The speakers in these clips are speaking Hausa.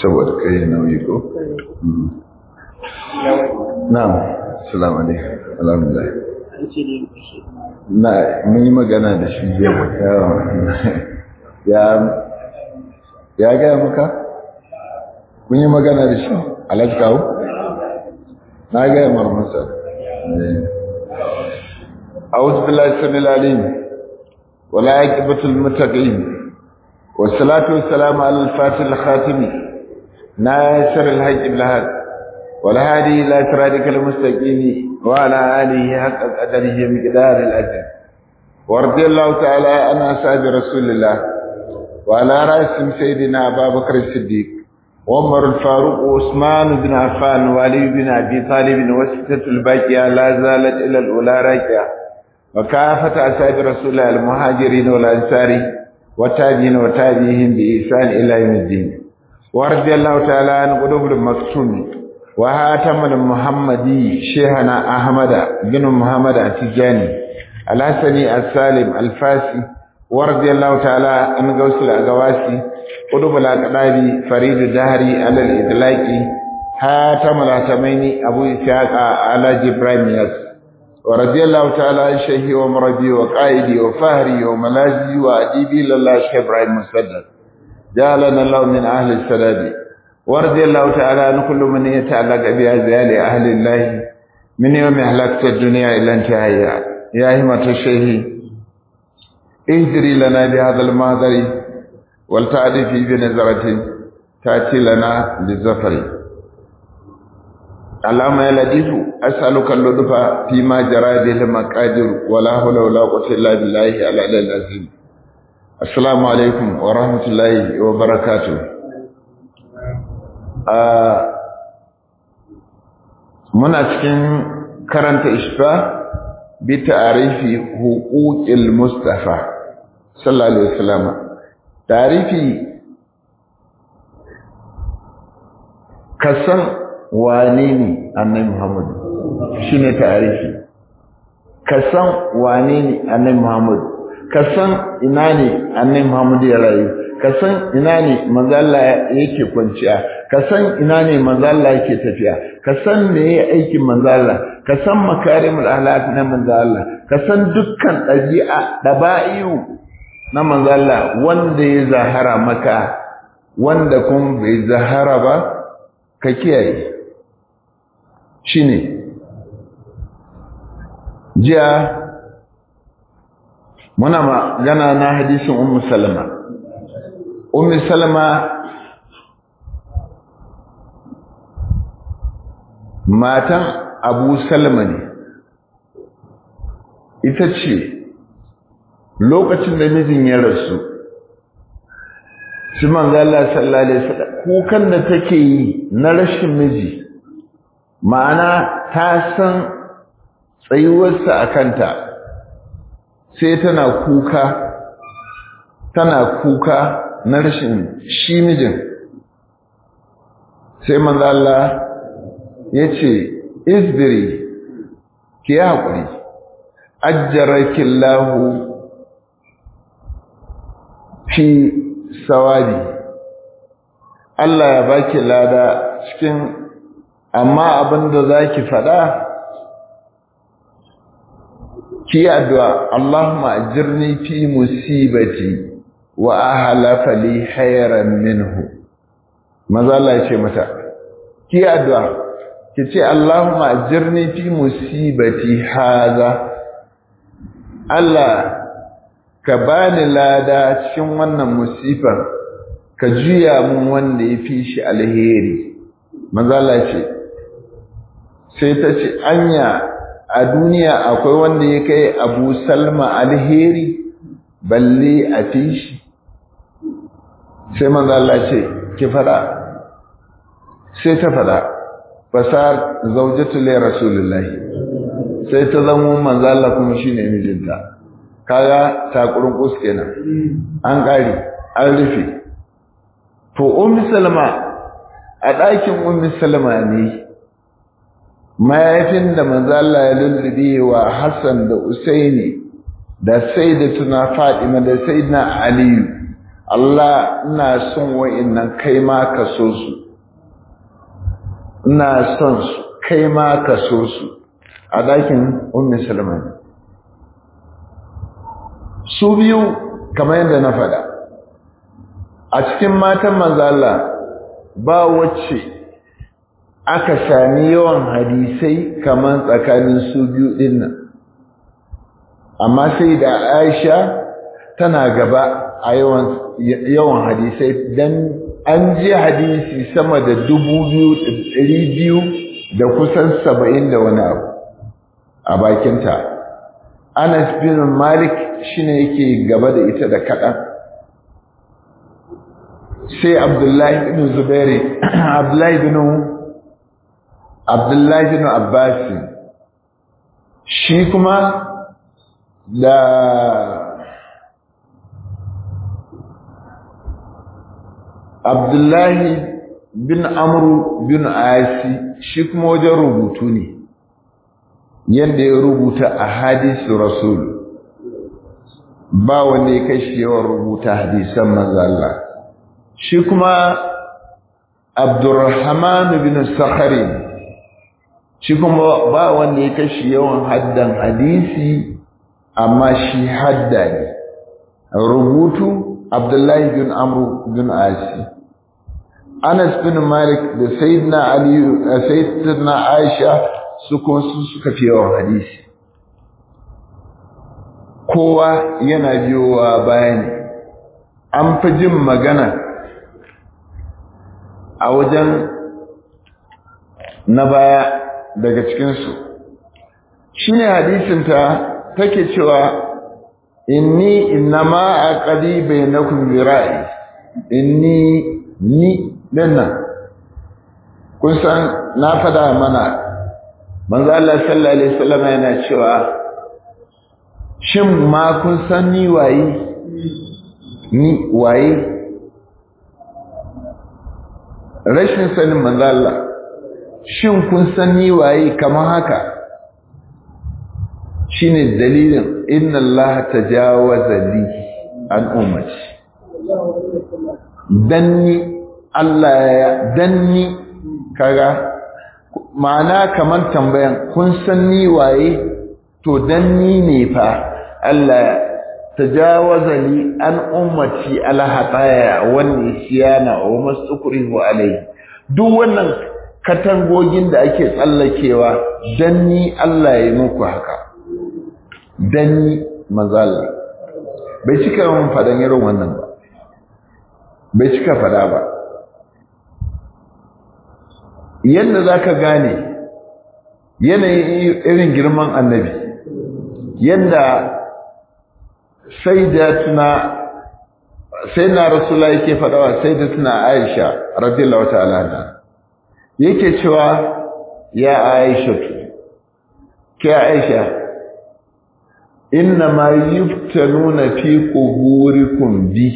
saboda kai nauyi ko na'am assalamu alaikum alhamdulillah na mun yi magana da shi ya ya gaya maka kun yi magana da shi alhaji kawo na gaya marmasa أعوذ بالله السميع العليم ولا عاقبة المتقين والصلاة والسلام على الفاتح الخاتم ناصر الحج بالحق والهادي إلى صراطك المستقيم وعلى آله حق قدره مقدار الأجر ورضي الله تعالى عن أصحاب رسول الله وعلى رأسهم سيدنا أبا بكر الصديق وعمر الفاروق وعثمان بن عفان وعلي بن أبي طالب وستة الباقية لا زالت إلى الأولى راكعة وكافة أصحاب رسول الله المهاجرين والأنصار والتابعين وتابعيهم بإحسان إلى يوم الدين ورضي الله تعالى عن قلوب المكتوم وهاتم المحمدي شيخنا أحمد بن محمد التجاني الحسني السالم الفاسي ورضي الله تعالى عن غوث الأغواسي قلوب الأقدابي فريد الدهري على الإطلاق هاتم الهتمين أبو إسحاق على جبرائيل ياسر ورضي الله تعالى عن شيخي ومربي وقائدي وفهري وملاذي وأديبي لله شيخ إبراهيم مسدد جعلنا الله من أهل السداد ورضي الله تعالى عن كل من يتعلق بأزيال أهل الله من يوم أهلكت الدنيا إلى انتهائها يا همة الشيخ اهدري لنا بهذا المهدر ولتعرفي بنظرة تأتي لنا بالزفر اللهم يا لطيف أسألك اللطف فيما جرى به المقادير ولا حول ولا قوة إلا بالله العلي العظيم السلام عليكم ورحمة الله وبركاته muna cikin karanta ishfa bi ta'arifi huquqil mustafa sallallahu alaihi wasallam ta'arifi kasan wane ne annabi Muhammad shine tarihi ka san wane ne annabi Muhammad ka san ina ne annabi Muhammad ya rayu ka san ina ne manzo Allah yake kwanciya ka san ina ne manzo Allah yake tafiya ka san me yake aikin manzo Allah ka san makarimul ahlak na manzo Allah ka san dukkan dabi'a daba'iyu na manzo Allah wanda ya zahara maka wanda kuma bai zahara ba ka kiyaye shine jiya muna magana na hadisin ummu salama ummu salama matan abu salama ne ita ce lokacin da mijin ya rasu su manzala sallallahu alaihi wasallam kukan da take yi na rashin miji ma'ana ta san tsayuwarsa a kanta sai tana kuka tana kuka na rashin shi mijin sai manzo Allah ya ce isbiri ki haƙuri ajjarakillahu fi sawadi Allah ya baki lada cikin amma abin da za ki faɗa ki yi addu'a Allahumma ajirni fi musibati wa ahalafa li khairan minhu maza Allah ya ce mata ki yi addu'a ki ce Allahumma ajirni fi musibati haza Allah ka bani lada cikin wannan musifar ka juya mun wanda ya fi shi alheri maza Allah ce sai ta ce anya a duniya akwai wanda ya kai abu salma alheri balle a fi shi sai manzo Allah ce ki fada sai ta fada fasar zaujatu li rasulullahi sai ta zama manzo Allah kuma shine mijinta kaga takurin kus kenan an kare an rufe to ummi salma a ɗakin ummi salma ne mayafin da manzo Allah ya lullube wa Hassan da Usaini da Sayyidatuna Fatima da Sayyidina Ali Allah ina son wa'innan kai ma ka so su ina son su kai ma ka so su a dakin ummi salman su biyu kamar yadda na faɗa a cikin matan manzo Allah ba wacce aka sami yawan hadisai kamar tsakanin su biyu din nan amma sai da Aisha tana gaba a yawan yawan hadisai dan an ji hadisi sama da dubu biyu ɗari biyu da kusan saba'in da wani abu a bakinta Anas bin Malik shine yake gaba da ita da kaɗan sai Abdullahi bin Zubairi Abdullahi bin Abdullahi bin Abbas shi kuma da Abdullahi bin Amru bin Asi shi kuma wajen rubutu ne yadda ya rubuta a hadisu Rasul ba wanda ya kai shi yawan rubuta hadisan manzo Allah shi kuma Abdurrahman bin Sakhari shi kuma ba wanda ya kai shi yawan haddan hadisi amma shi hadda ne rubutu Abdullahi bin Amru bin Asi Anas bin Malik da Sayyidina Ali Sayyidina Aisha su kuma su suka fi yawan hadisi kowa yana biyowa bayani an fi jin magana a wajen na baya daga cikinsu shi ne hadisinta take cewa inni innama a ƙadi bai na kumbirai inni ni dinnan kun san na fada mana manzo Allah sallallahu alaihi wasallam yana cewa shin ma kun san ni waye ni waye rashin sanin manzo Allah shin kun san ni waye kamar haka shine dalilin inna Allah tajawaza li an ummati danni Allah ya danni kaga ma'ana kamar tambayan kun san ni waye to dan ni ne fa Allah tajawaza li an ummati ala hataya wan nisyana wa mastukrihu alai duk wannan katangogin da ake tsallakewa dan ni Allah ya muku haka dan ni manzala bai cika mun fadan irin wannan ba bai cika fada ba yadda za ka gane yanayin irin girman annabi yadda sai da tuna sai na rasula yake faɗawa sai da tuna aisha radiyallahu ta'ala na yake cewa ya aisha tu ke aisha inna ma yuftanuna fi quburikum bi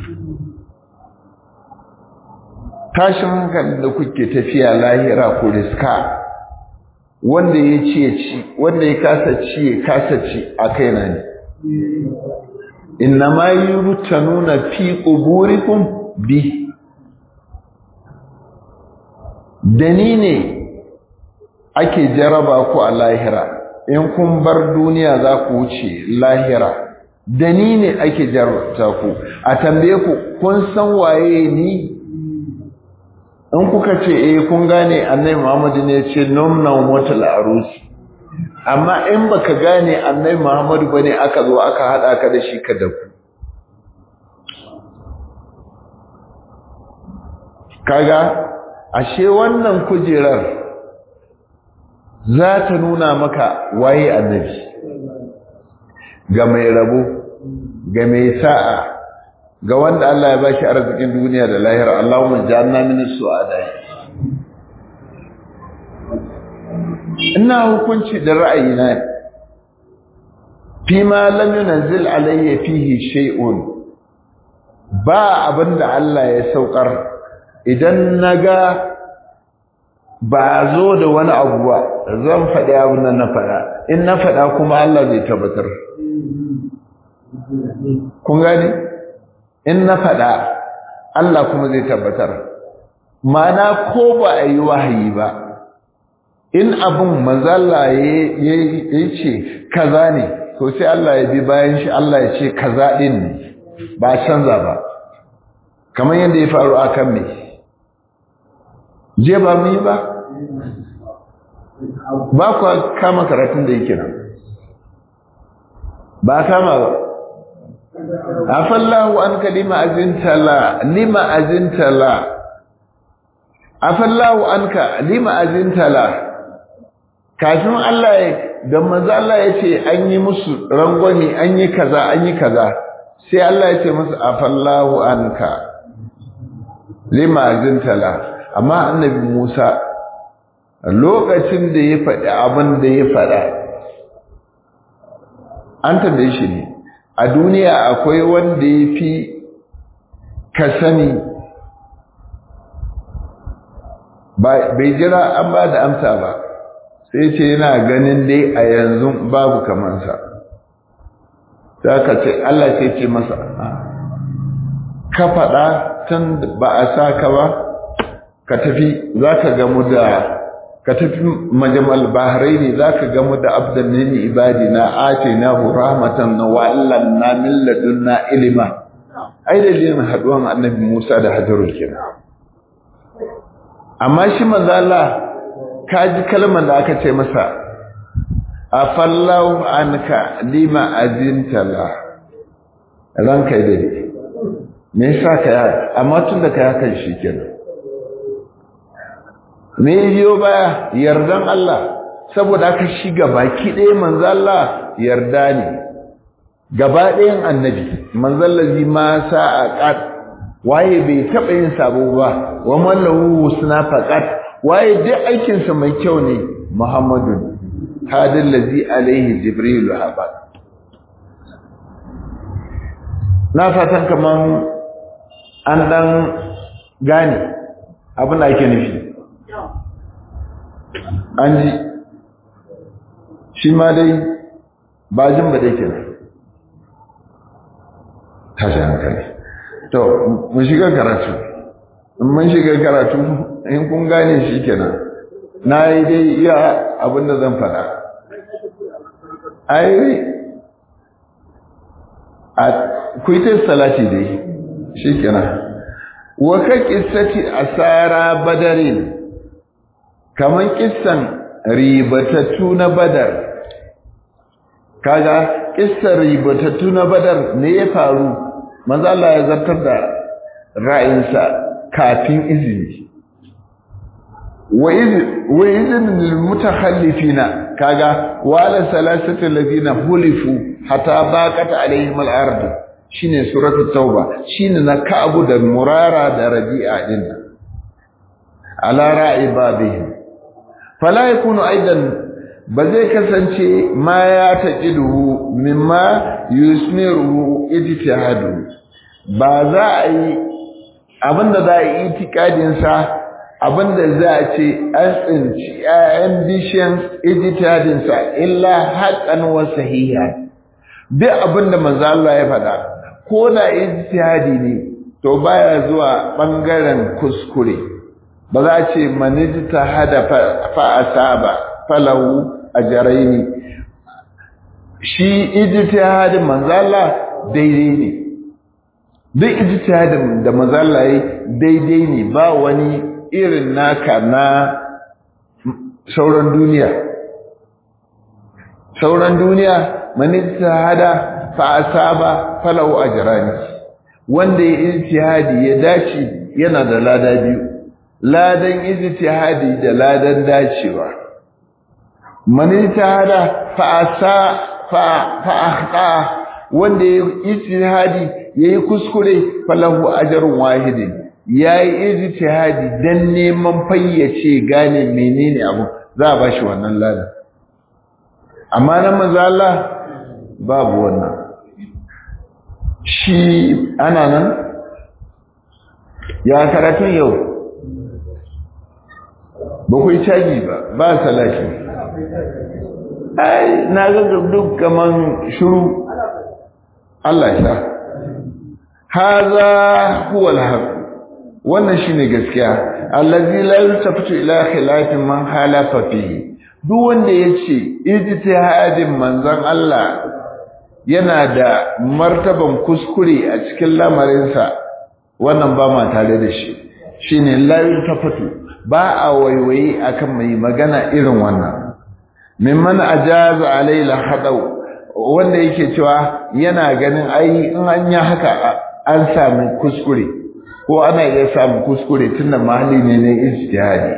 tashin hankali da kuke tafiya lahira ko riska wanda ya ci ya ci wanda ya kasa ci ya kasa ci a kaina ne inna ma yurtanuna fi quburikum bi dani ne ake jaraba ku a lahira in kun bar duniya za ku wuce lahira dani ne ake jarabta ku a tambaye ku kun san waye ni in kuka ce eh kun gane annabi Muhammad ne ya ce numna motal arusi amma in baka gane annabi Muhammad bane aka zo aka hada ka da shi ka da ku kaga ashe wannan kujerar za ta nuna maka waye annabi ga mai rabo ga mai sa'a ga wanda Allah ya bashi arzikin duniya da lahira Allahumma ja'alna min as-su'ada ina hukunci da ra'ayina fi ma lam yunzil alayya fihi shay'un ba abinda Allah ya saukar idan naga ba zo da wani abu ba zan faɗi abin nan na faɗa in na faɗa kuma Allah zai tabbatar kun gane in na faɗa Allah kuma zai tabbatar mana ko ba a yi wahayi ba in abin manzalla ya ce kaza ne to sai Allah ya bi bayan shi Allah ya ce kaza ɗin ne ba canza ba kamar yadda ya faru a kan mai je ba mu yi ba ba kuwa kama karatun da yake nan ba kama ba afallahu an ka lima azintala lima azintala afallahu an ka lima azintala kafin Allah ya da manzo Allah ya ce an yi musu rangwani an yi kaza an yi kaza sai Allah ya ce musu afallahu an ka lima azintala amma annabi Musa lokacin da ya faɗi abin da ya faɗa an tambaye shi ne a duniya akwai wanda ya fi ka sani bai jira an ba da amsa ba sai ce yana ganin dai a yanzu babu kamansa za ka ce Allah sai ce masa ka faɗa tun ba a sa ka ba ka tafi za ka gamu da ka tafi majamal bahrai ne za ka gamu da abdan ne ibadi na ate na rahmatan na wa'allan na milladun na ilima ai dalilin haɗuwan annabi musa da hajarul kenan amma shi mazala ka ji kalmar da aka ce masa afallahu anka lima azintala ranka dai me yasa ka amma tun da ka yakan shi kenan me biyo baya yardan Allah saboda aka shiga baki ɗaya manzo Allah yarda ne gaba ɗayan annabi manzo lazi ma sa'a qat waye bai taɓa yin sabo ba wa mallahu husna faqat waye duk aikin sa mai kyau ne Muhammadun hadal ladzi alaihi jibril haba na fatan kaman an dan gane abin da ake nufi an ji shi ma dai bajin ba dai kenan tashi hankali to mun shiga karatu in mun shiga karatu in kun gane shi kenan na yi dai iya abin da zan faɗa ai a kuitar salati dai shi kenan wa ka kissati asara badarin kaman kissan ribatattu na badar kaga kissan ribatattu na badar ne ya faru manzo Allah ya zartar da ra'ayinsa kafin izini wa izin lil mutakhallifina kaga wala salasatu alladhina hulifu hatta baqat alaihim al-ard shine suratul tauba shine na ka'abu da murara da rabi'a din ala ra'i babihim fala yakunu aidan ba zai kasance ma ya taqidu mimma yusmiru ijtihadu ba za a yi abinda za a yi itikadin sa abinda za a ce an tsinci ƴaƴan bishiyan ijtihadin sa illa haqqan wa sahiha duk abinda manzo Allah ya faɗa ko da ijtihadi ne to baya zuwa bangaren kuskure ba za a ce manijta hada fa asaba falahu ajraini shi ijtihadin manzo Allah daidai ne duk ijtihadin da manzo Allah yi daidai ne ba wani irin naka na sauran duniya sauran duniya manijta hada fa asaba falahu ajrani wanda ya ijtihadi ya dace yana da lada biyu ladan ijtihadi da ladan dacewa man ijtihada fa asa fa fa akhta wanda ya ijtihadi yayi kuskure falahu ajrun wahidin yayi ijtihadi dan neman fayyace gane menene abu za a bashi wannan ladan amma nan manzo Allah babu wannan shi ana nan ya karatun yau ba ku yi caji ba ba salati ai na ga duk kaman shuru Allah ya haza huwa al wannan shine gaskiya allazi la yultafatu ila khilafin man halafa fihi duk wanda yace ijtihadin manzon Allah yana da martaban kuskure a cikin lamarinsa wannan ba ma tare da shi shine la yultafatu ba a waiwaye akan mai magana irin wannan mimman ajaza alayla hadau wanda yake cewa yana ganin ai in an yi haka an sami kuskure ko ana iya samun kuskure tunda mahalli ne na ijtihadi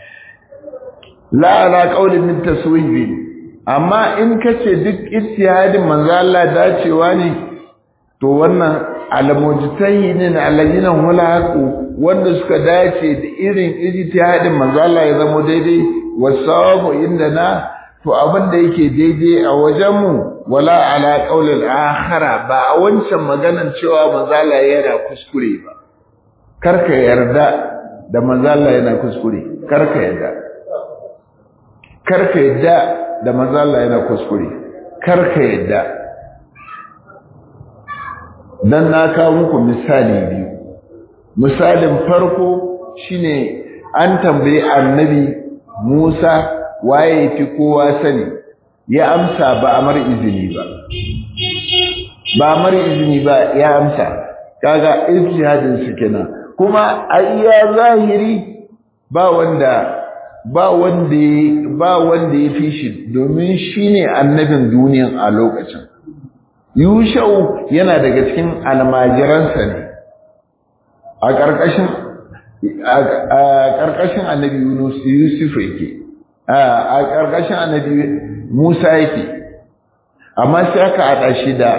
la ala qawlin min taswibi amma in kace duk ijtihadin manzo Allah dacewa ne to wannan almujtahidin alladina hulaqu wanda suka dace da irin ijtihadin manzo Allah ya zama daidai wasawabu indana to abin da yake daidai a wajenmu wala ala qaulil akhara ba a wancan maganan cewa manzo Allah yana kuskure ba karka yarda da manzo Allah yana kuskure karka yarda karka yarda da manzo Allah yana kuskure karka yarda dan na kawo muku misali biyu misalin farko shine an tambayi annabi Musa waye fi kowa sani ya amsa ba amar izini ba ba amar izini ba ya amsa kaga ijtihadin su kenan kuma ayya zahiri ba wanda ba wanda ba wanda ya fi shi domin shine annabin duniyan a lokacin yushau yana daga cikin almajiransa ne a ƙarƙashin a ƙarƙashin annabi Yunus Yusuf yake a ƙarƙashin annabi Musa yake amma sai aka haɗa shi da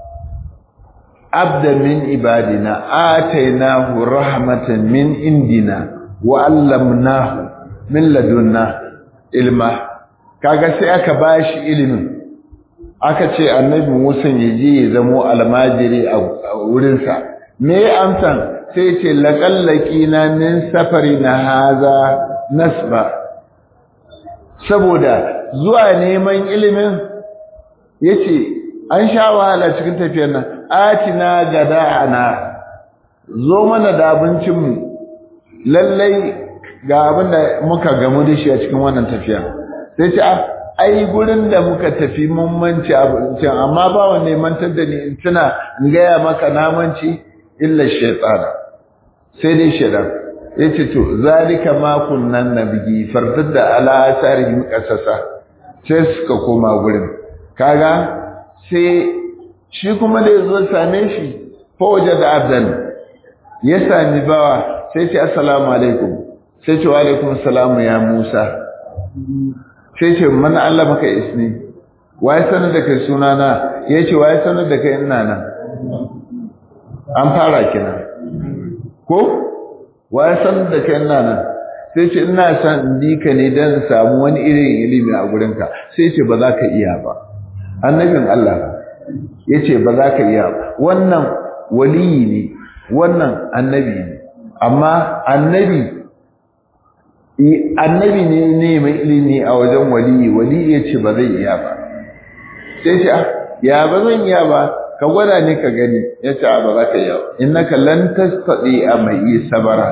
abda min ibadina atainahu rahmatan min indina wa allamnahu min ladunna ilma kaga sai aka bashi ilimin aka ce annabi Musa ya je ya zamo almajiri a wurinsa me amsan sai ce laƙallaki na min safari na haza nasba saboda zuwa neman ilimin ya ce an sha wahala cikin tafiyar nan atina gada ana zo mana da abincinmu lallai ga abin da muka gamu da shi a cikin wannan tafiya sai ce ai gurin da muka tafi mun manci abincin amma ba wanne mantar da ni in tuna in gaya maka na manci illa shaytana sai dai shaidan yace to zalika ma kunnan nabigi fartadda ala asarihim qasasa sai suka koma gurin kaga sai shi kuma da yazo same shi fa wajada abdan ya sami bawa sai ce assalamu alaikum sai ce wa alaikum assalamu ya Musa sai ce man Allah maka isni waye sanar da kai sunana yace waye sanar da kai ina nan an fara kina ko waye sanar da kai ina nan sai ce ina san in bi ka ne dan samu wani irin ilimi a gurinka sai ce ba za ka iya ba annabin Allah yace ba za ka iya ba wannan waliyi ne wannan annabi ne amma annabi annabi ne ne mai ilimi a wajen waliyi waliyi yace ba zai iya ba sai ce ya ba zan iya ba ka gwada ne ka gani yace ba za ka iya ba innaka lan tastati a mai sabara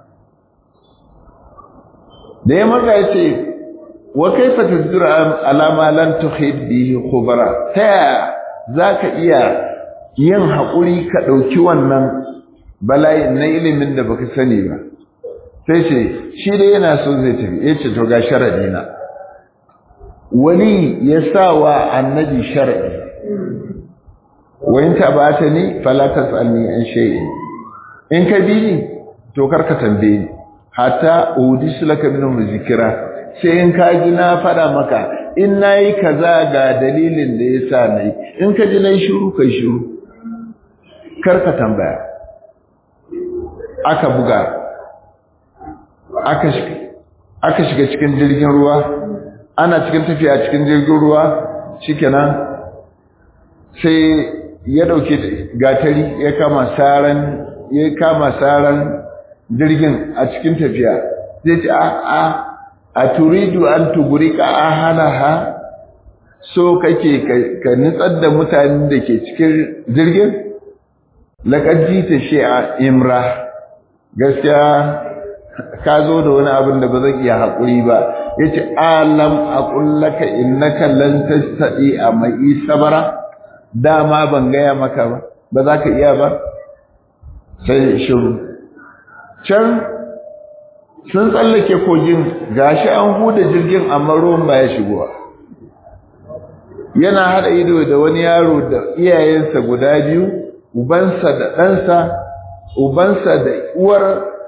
da ya maka yace wa kaifa tasduru alama lan tuhid bihi khubara ta zaka iya yin hakuri ka dauki wannan bala'i na ilimin da baka sani ba sai ce shi dai yana so zai tafi ya ce to ga sharadi na wani ya sa wa annabi sharadi wa in tabata ni fala tasalni an shay'in in ka bi ni to kar ka tambaye ni hatta udisu laka minhum zikra sai in ka ji na fada maka in nayi kaza ga dalilin da yasa nayi in ka ji nayi shiru kai shiru kar ka tambaya aka buga aka shiga cikin jirgin ruwa ana cikin tafiya cikin jirgin ruwa shikenan sai ya dauke gatari ya kama saran ya kama saran jirgin a cikin tafiya zai ce a a a turidu an tugurika ahalaha so kake ka nitsar da mutanen da ke cikin jirgin laqad jita shi'a imra gaskiya ka zo da wani abin da ba zan iya haƙuri ba yace alam aqul laka innaka lan tastati a mai sabara dama ban gaya maka ba ba za ka iya ba sai shiru can sun tsallake kogin gashi an huda jirgin amma ruwan ba ya shigowa yana haɗa ido da wani yaro da iyayensa guda biyu ubansa da ɗansa ubansa da uwar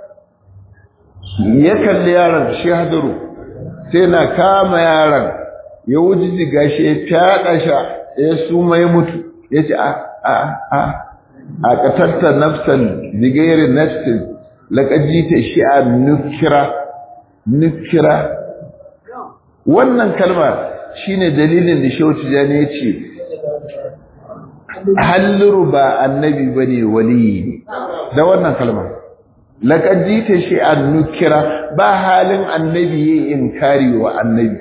ya kalli yaron shi hadaru sai na kama yaron ya wuji gashi ya fyaɗa sha ya suma ya mutu ya ce a a a a ƙatarta nafsan bigairin nafsin laƙaji ta shi a nukira nukira wannan kalma shine dalilin da shehu tijani ya ce halliru ba annabi ba ne waliyi ne da wannan kalma laƙaji ta shi a nukira ba halin annabi ya yi inkari wa annabi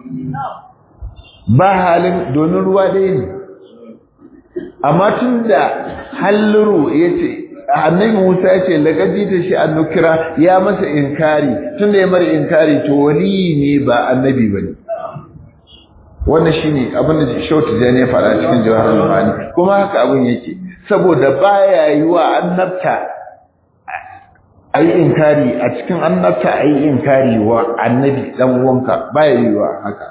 ba halin domin ruwa ɗaya ne amma tun da halliru ya ce annabi Musa ya ce laqad ta shi annukira ya masa inkari tunda ya mara inkari to wali ne ba annabi bane wannan shine abin da Shautu Jani ya fara cikin Jawahar Ma'ani kuma haka abin yake saboda baya yiwa annabta ayi inkari a cikin annabta ayi inkari wa annabi dan uwanka baya yiwa haka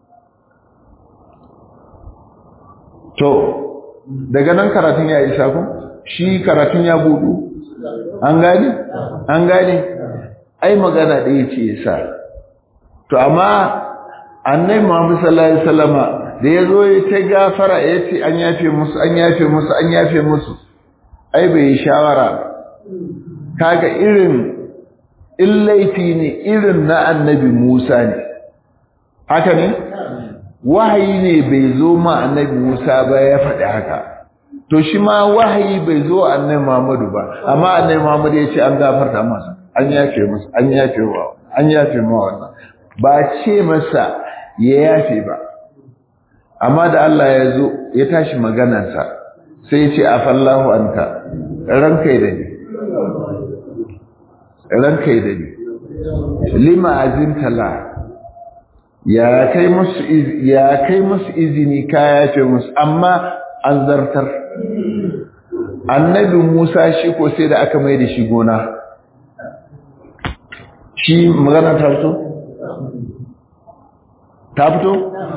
to daga nan karatun ya isa ku shi karatun ya budu an gane an gane ai magana ɗaya ce yasa to amma annabi Muhammad sallallahu alaihi wasallama da yazo ya ta gafara ya ce an yafe musu an yafe musu an yafe musu ai bai yi shawara kaga irin illaifi ne irin na annabi Musa ne haka ne wahayi ne bai zo ma annabi Musa ba ya faɗi haka to shi ma wahayi bai zo annabi Muhammadu ba amma annabi Muhammadu ya ce an gafarta masa an yafe masa an yafe wa an yafe ma wannan ba ce masa ya yafe ba amma da Allah ya zo ya tashi maganarsa sai ya ce afallahu anka ranka da ni ranka da ni lima azinta la ya kai musu ya kai musu izini ka yafe musu amma an zartar annabi Musa shi ko sai da aka mai da shi gona shi magana ta fito ta fito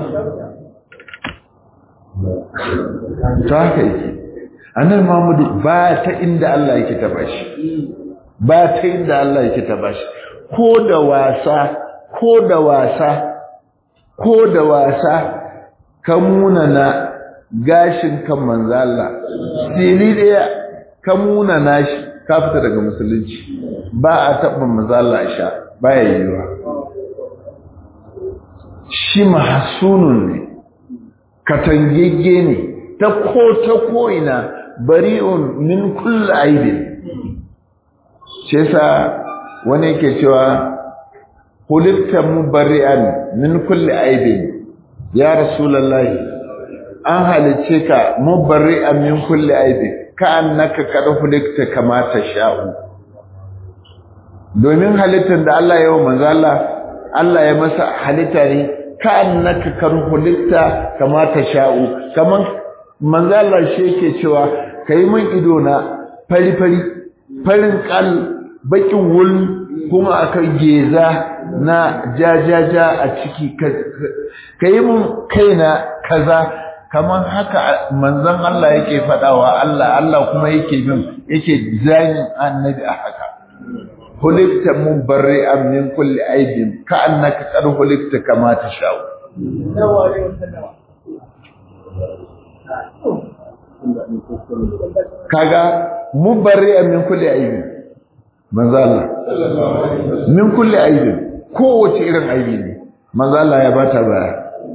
ta haka yake annabi Muhammadu ba ta inda Allah yake taba shi ba ta inda Allah yake taba shi ko da wasa ko da wasa ko da wasa ka munana gashin kan manzo Allah sili daya ka munana shi ka fita daga musulunci ba a taɓa manzo Allah sha baya yiwa shi mahsunun ne katangegge ne ta ko ta ko ina bari'un min kulli aibin shi yasa wani yake cewa hulitta mubarri'an min kulli aibin ya rasulullahi an halice ka mubarri'an min kulli aibin ka annaka kad hulikta kama sha'u. domin halittar da Allah ya yi manzo Allah Allah ya masa halitta ne ka annaka kad hulikta kama sha'u. kaman manzo Allah shi yake cewa kai min ido na fari fari farin kal bakin wul kuma aka geza na jajaja a ciki ka yi mun kaina kaza kamar haka manzon Allah yake faɗawa Allah Allah kuma yake bin yake zanin annabi a haka hulikta mun barri an min kulli aibin ka annaka qad hulikta kama tashau kaga mun barri an min kulli aibin manzo Allah min kulli aibin kowace irin aibi ne manzo Allah ya bata baya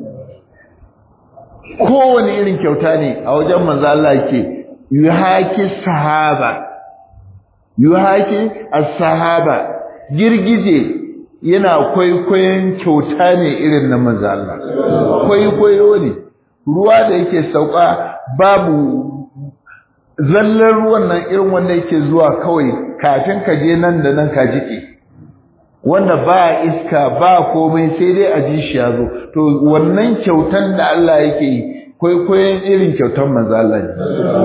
kowane irin kyauta ne a wajen manzo Allah yake yuhaki sahaba yuhaki as-sahaba girgije yana kwaikwayon kyauta ne irin na manzo Allah kwaikwayo ne ruwa da yake sauka babu zallar ruwan nan irin wanda yake zuwa kawai kafin ka je nan da nan ka jike wanda ba iska ba komai sai dai a ji shi ya zo to wannan kyautan da Allah yake yi kwaikwayon irin kyautan manzo Allah ne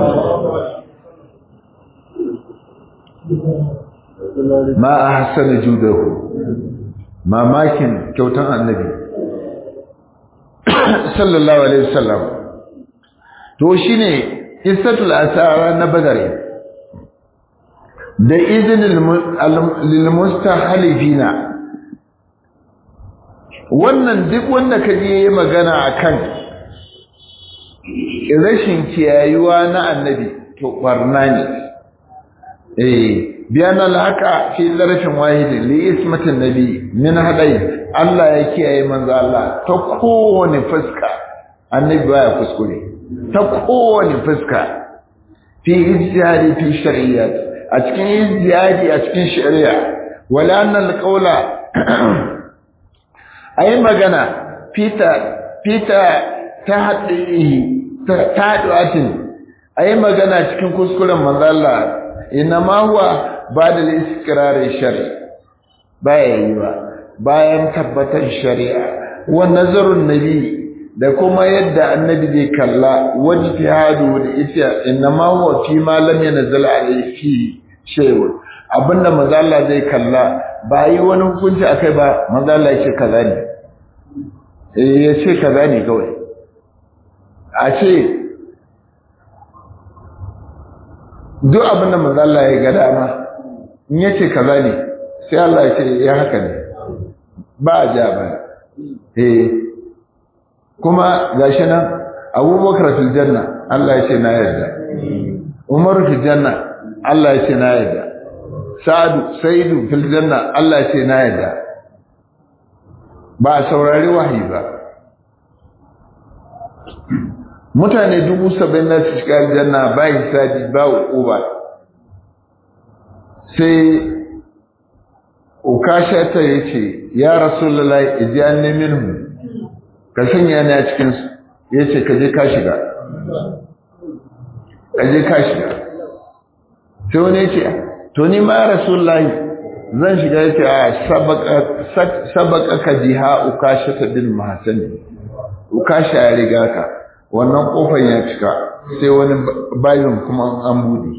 ma a hasana judahu mamakin kyautan annabi sallallahu alaihi wasallam to shine qissatul asara na badar da izinin lil mustahalifina wannan duk wanda kaje yayi magana akan rashin kiyayuwa na annabi to barna ne eh biyan alhaka fi zarfin wahidin li ismatin nabi min hadai Allah ya kiyaye manzo Allah ta kowane fuska annabi baya kuskure ta kowane fuska fi ijtihadi fi shari'at a cikin ijtihadi a cikin shari'a wala anna alqawla ayi magana fita fita ta hadihi ta taduatin ayi magana cikin kuskuren manzo Allah inma huwa bada al-istiqrar shari baya yiwa bayan tabbatar shari'a wa nazarun nabi da kuma yadda annabi zai kalla wajtihadu da ita inma huwa fi ma lam yanzal alayhi shay'un abinda manzo Allah zai kalla ba yi wani hukunci akai ba manzo Allah yake kaza ne eh yace kaza ne kawai a ce duk abin da manzo Allah ya ga dama in yace kaza ne sai Allah ya ce ya haka ne ba ja ba eh kuma gashi nan Abubakar fil janna Allah ya ce na yarda Umar fil janna Allah ya ce na yarda Sa'adu Saidu fil janna Allah ya ce na yarda ba saurari wahayi ba mutane dubu saba'in na su shiga aljanna ba hisabi ba uquba sai ukasha ta yace ya rasulullahi ijanni minhum ka sanya ni a cikin su yace ka je ka shiga ka je ka shiga sai wani yace to ni ma rasulullahi zan shiga yace a sabaka sabaka ka jiha ukasha ta bil mahsani ukasha ya riga ka wannan kofar ya cika sai wani bayin kuma an bude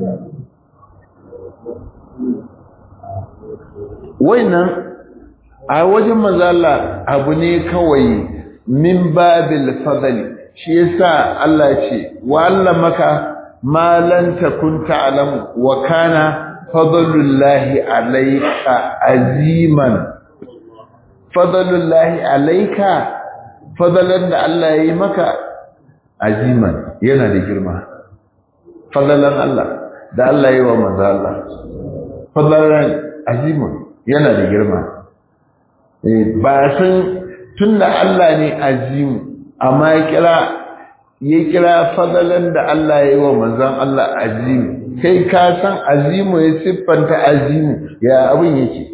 wannan a wajen mazala abu ne kawai min babil fadli shi yasa Allah ya ce wa allamaka ma lan takun ta'lam wa kana fadlullahi alayka aziman fadlullahi alayka fadalan da Allah ya yi maka aziman yana da girma fadalan Allah da Allah ya yi wa manzo Allah fadalan aziman yana da girma ba san tunda Allah ne azimu amma ya kira ya kira fadalan da Allah ya yi wa manzon Allah azimu kai ka san azimu ya siffanta azimu ya abin yake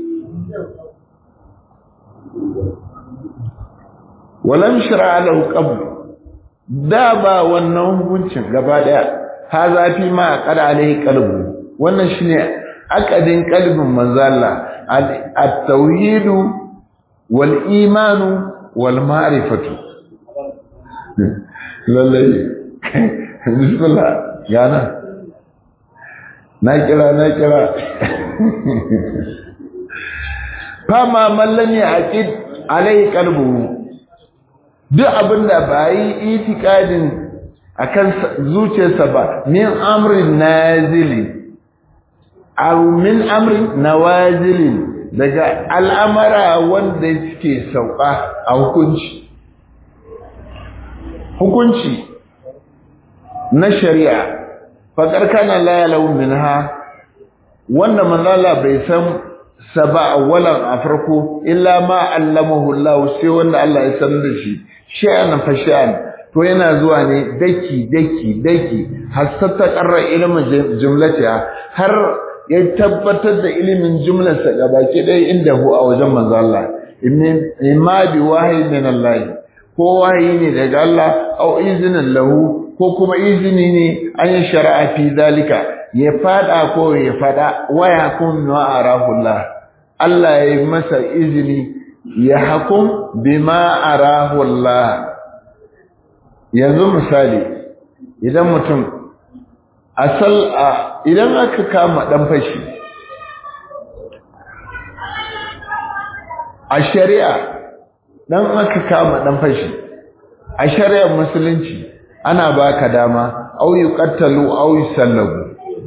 walam shara lahu qabl da ba wannan hukuncin gaba daya ha zafi ma qada alaihi qalbu wannan shine akadin qalbin manzo Allah at-tauhid wal iman wal ma'rifatu lallai bismillah yana na kira na kira fama mallan ya aqid alaihi qalbu duk abin da ba yi itikadin a kan zuciyarsa ba min amrin nazili aw min amrin nawazilin daga al'amara wanda suke sauka a hukunci hukunci na shari'a faƙar kana la yalau minha wanda manzala bai san saba awwalan a farko illa ma allamahu Allah sai wanda Allah ya sanar da shi sha'an fa sha'an to yana zuwa ne daki daki daki har ta qarra ilmin jumlatiha har ya tabbatar da ilimin jumlarsa gabaki ɗaya inda hu a wajen manzo Allah imma bi wahyi min Allah ko wahayi ne daga Allah au izinin lahu ko kuma izini ne an yi shari'a fi zalika ya fada ko ya fada waya kun wa arahullah Allah ya yi masa izini ya hakum bima arahullah yanzu misali idan mutum asal a idan aka kama dan fashi a shari'a dan aka kama dan fashi a shari'ar musulunci ana baka dama au yuqattalu au yusallabu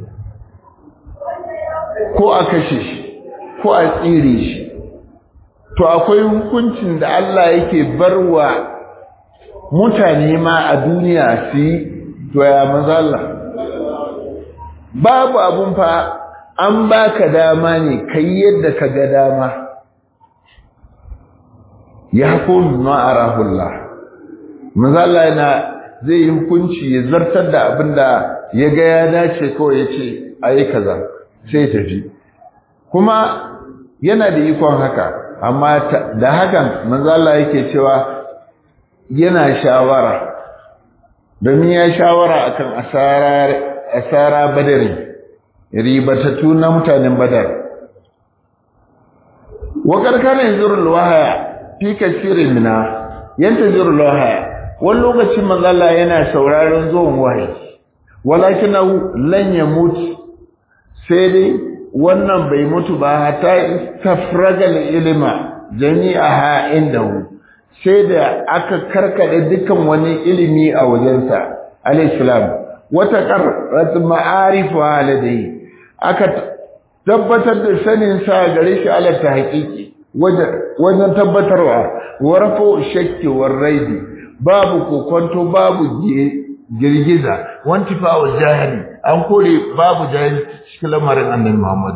ko a kashe shi ko a tsire shi to akwai hukuncin da Allah yake barwa mutane ma a duniya su yi to ya maza Allah babu abun fa an baka dama ne kai yadda ka ga dama ya hukum ma'arahullah maza Allah yana zai yi hukunci ya zartar da abin da ya ga ya dace kawai ya ce a yi kaza sai tafi kuma yana da ikon haka amma da hakan manzala yake cewa yana shawara domin ya shawara akan asara asara badari ribatatu na mutanen badar wa karkana yanzurul wahaya fi kasirin mina yantazurul wahaya wani lokacin manzala yana sauraron zuwan wahayi walakinahu lan yamut sai dai wannan bai mutu ba hata tafragal ilima jami'aha indahu sai da aka karkade dukan wani ilimi a wajensa al-islam wata qarrat ma'arif ladai aka tabbatar da sanin sa gare shi ala ta haƙiƙi wajen tabbatarwa warfo shakki war raidi babu kokonto babu girgiza wanti fa wa jahili an kore babu jahili cikin lamarin annabi Muhammad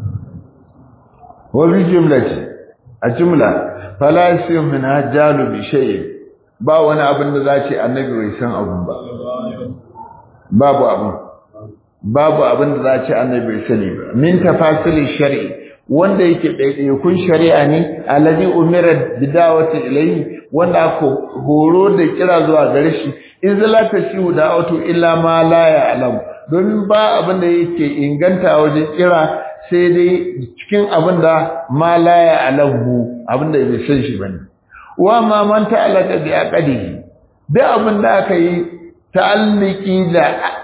wa bi jumlati a jumla fala yasiyu min hajalu bi shay ba wani abin da zace annabi bai san abun ba babu abun babu abin da zace annabi bai sani ba min tafasili shar'i wanda yake ɗaiɗaikun shari'a ne alladhi umira bidawati ilayhi wanda aka horo da kira zuwa gare shi in zala ta shi da auto illa ma la ya'lam domin ba abin da yake inganta wajen kira sai dai cikin abin da ma la ya'lamu abin da bai san shi bane wa ma man ta'allaka bi aqdihi da abin da aka yi ta'alliki da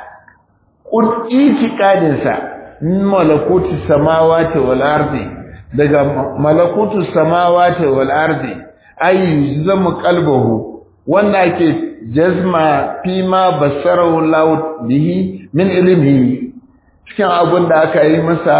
itiqadin sa malakutu samawati wal ardi daga malakutu samawati wal ardi ay zamu qalbuhu wanda ake jazma fi ma basarahu Allah bihi min ilmihi cikin abin da aka yi masa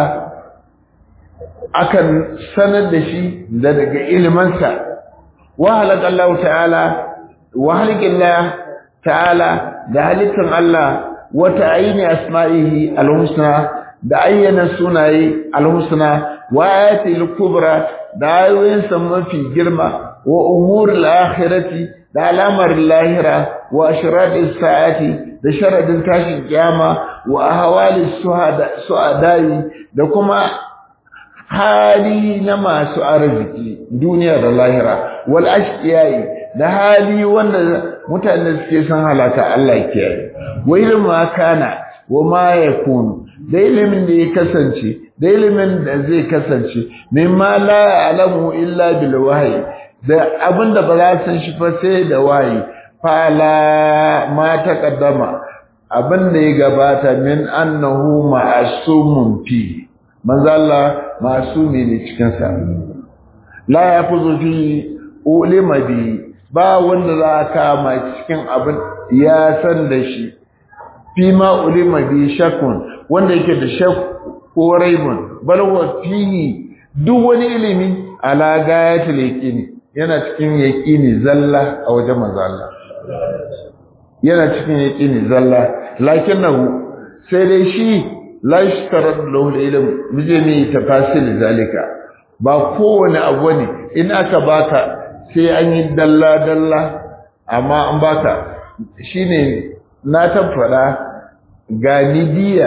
akan sanar da shi da daga ilimansa wa halaka Allah ta'ala wa halaka ta'ala da halittan Allah wa ta'ayini asma'ihi al-husna da ayyana sunaye al-husna wa ayatil kubra da ayoyinsa mafi girma wa umuril akhirati da alamar lahira wa ashradis sa'ati da sharadin tashin kiyama wa ahwalis suhada suadai da kuma hali na masu arziki duniya da lahira wal ashqiyai da hali wanda mutane suke san halaka Allah ya kiyaye wa ilma kana wa ma yakunu da ilimin da ya kasance da ilimin da zai kasance mimma la ya'lamu illa bil wahyi da abinda ba za san shi fa sai da wahayi fala ma taqaddama abinda ya gabata min annahu ma'asumun fi manzo Allah masumi ne cikin sa la yafuzu fi ulima bi ba wanda za ka ma cikin abin ya san da shi fi ma ulima bi shakun wanda yake da shak ko raibun bal wa fihi duk wani ilimi ala gayatul yaqini yana cikin yaqini zalla a wajen manzo Allah yana cikin yaqini zalla lakinnahu sai dai shi la yashtarad lahu ilm bijami tafasil zalika ba kowane abu ne in aka baka sai an yi dalla dalla amma an baka shine na tabbata ga midiya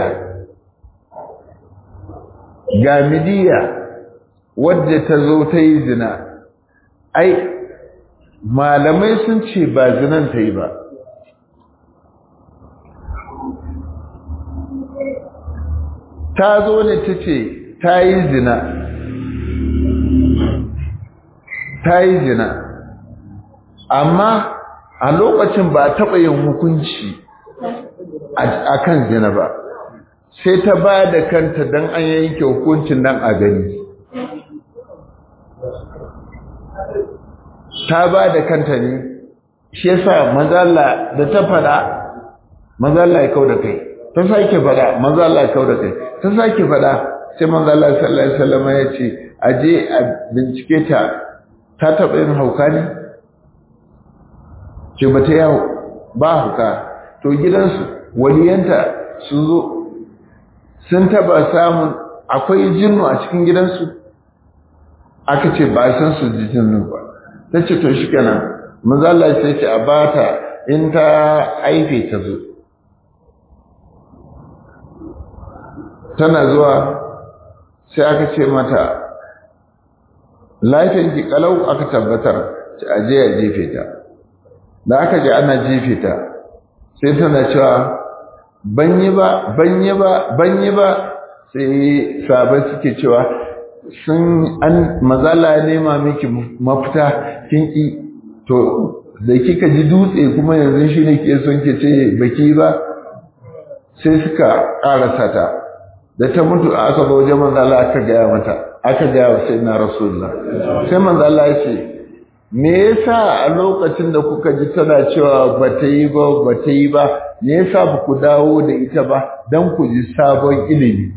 ga midiya wadda ta zo ta yi zina ai malamai sun ce ba zinan ta yi ba ta zo ne ta ce ta yi zina ta yi zina amma a lokacin ba a taɓa yin hukunci a kan zina ba sai ta ba da kanta don an yanke hukuncin nan a gani ta ba da kanta ne shi yasa mazalla da ta fada mazalla ya kau da kai ta sake fada mazalla ya kau da kai ta sake fada sai mazalla sallallahu alaihi wasallam ya ce aje a bincike ta ta taɓa yin hauka ne ce ba ta yawo ba hauka to gidansu waliyanta sun zo sun taɓa samun akwai jinnu a cikin gidansu aka ce ba san su ji jinnu ba ta ce to shi kenan mazala sai ce a bata in ta aife ta zo tana zuwa sai aka ce mata lafiyanki kalau aka tabbatar ci aje ya jefe ta da aka ji ana jefe ta sai tana cewa banyi ba banyi ba banyi ba sai sabai suke cewa sun an mazala nema miki mafita kin ki to da kika ji dutse kuma yanzu shi ne ke son ke ce baki ba sai suka karasa ta da ta mutu aka ba wajen manzala aka gaya mata aka gaya wa sai na rasulullah sai manzala ya ce me yasa a lokacin da kuka ji tana cewa ba ta yi ba ba ta yi ba me yasa ba ku dawo da ita ba don ku ji sabon ilimi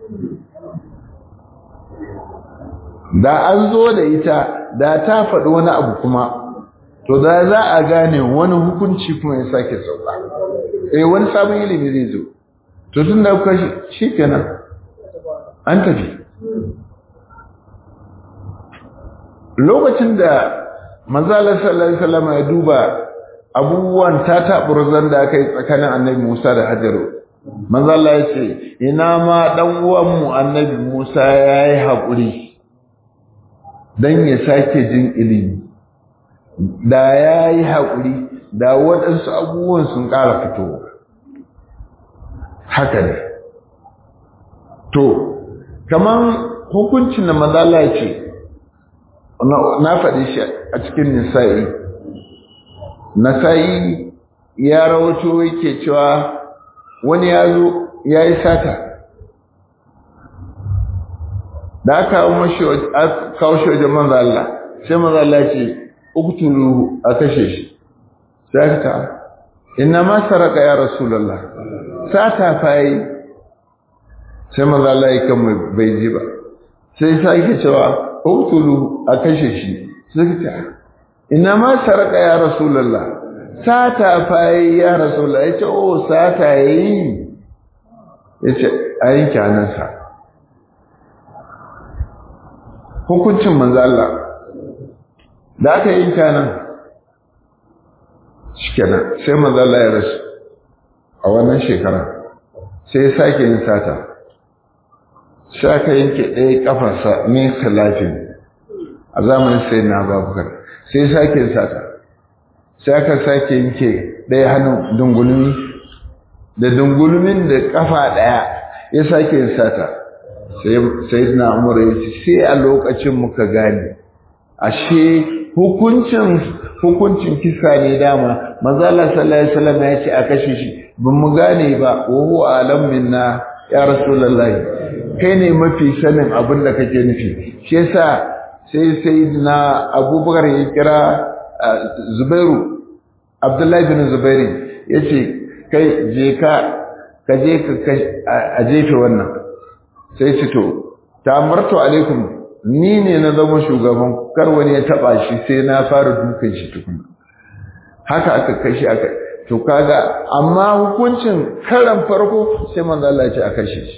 da an zo da ita da ta faɗi wani abu kuma to da za a gane wani hukunci kuma ya sake sauka eh wani sabon ilimi zai zo to tun da kuka shi kenan an tafi lokacin da manzalar sallallahu alaihi wasallam ya duba abubuwan ta taɓurzan da aka yi tsakanin annabi Musa da Hajaru manzala ya ce ina ma ɗan uwanmu annabi Musa ya yi haƙuri don ya sake jin ilimi da ya yi haƙuri da waɗansu abubuwan sun ƙara fitowa haka ne to kaman hukuncin da manzala ce na faɗi shi a cikin nisa'i nasa'i ya rawato yake cewa wani ya zo ya yi sata da aka kawo shi wajen manzo Allah sai manzo Allah ce uktulu a kashe shi sai ta inna ma saraka ya rasulullah sata fa yi sai manzo Allah ya kan bai ji ba sai sai cewa uktulu a kashe shi sai ta ina ma saraka ya rasulullah sata fayi ya rasulullah yace oh sata yayi yace ayin kyanan sa hukuncin manzo Allah da aka yi kyanan shikenan sai manzo Allah ya rasu a wannan shekara sai sake yin sata sai aka yanke ɗaya kafarsa min khilafin a zamanin sayyidina Abubakar sai sake sata sai aka sake yanke ɗaya hannun dungulmi da dungulmin da kafa ɗaya ya sake sata sai na umar ya ce sai a lokacin muka gane ashe hukuncin hukuncin kisa ne dama manzala sallallahu alaihi wasallam ya ce a kashe shi ban mu gane ba wa huwa alam minna ya rasulullahi kai ne mafi sanin abin da kake nufi shi yasa sai sayyidina abubakar ya kira zubairu abdullahi bin zubairu ya ce kai je ka ka je ka a jefe wannan sai ce to ta marto alaikum ni ne na zama shugaban kar wani ya taba shi sai na fara dukan shi tukuna haka aka kashi aka to kaga amma hukuncin karan farko sai manzo Allah ya ce a kashe shi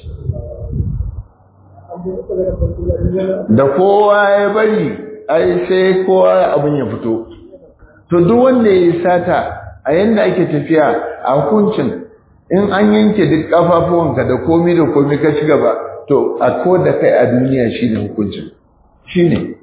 da kowa ya bari ai sai kowa abin ya fito to duk wanda ya sata a yanda ake tafiya a hukuncin in an yanke duk kafafuwanka da komi da komi ka ci gaba to a ko da kai a duniya shine hukuncin shine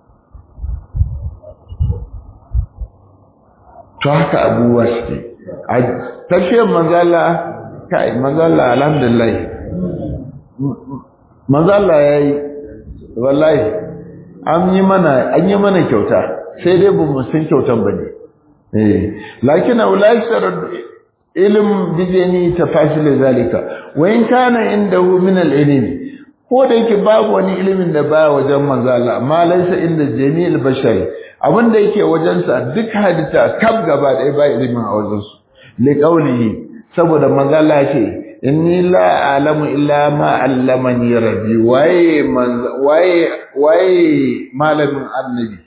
to haka abubuwa suke a tafiyar manzala kai manzala alhamdulillah manzo Allah yayi wallahi an yi mana an yi mana kyauta sai dai ba mu san kyautan bane eh lakin ulai sarad ilm bijani tafasil zalika wa in kana indahu min al-ilm ko da yake babu wani ilimin da baya wajen manzo Allah amma laysa inda jami'il bashari abinda yake wajen sa duk hadita kaf gaba ɗaya ba ilimin a wajen su li qawlihi saboda manzo Allah ce inni la a'lamu illa ma 'allamani rabbi waye waye waye malamin annabi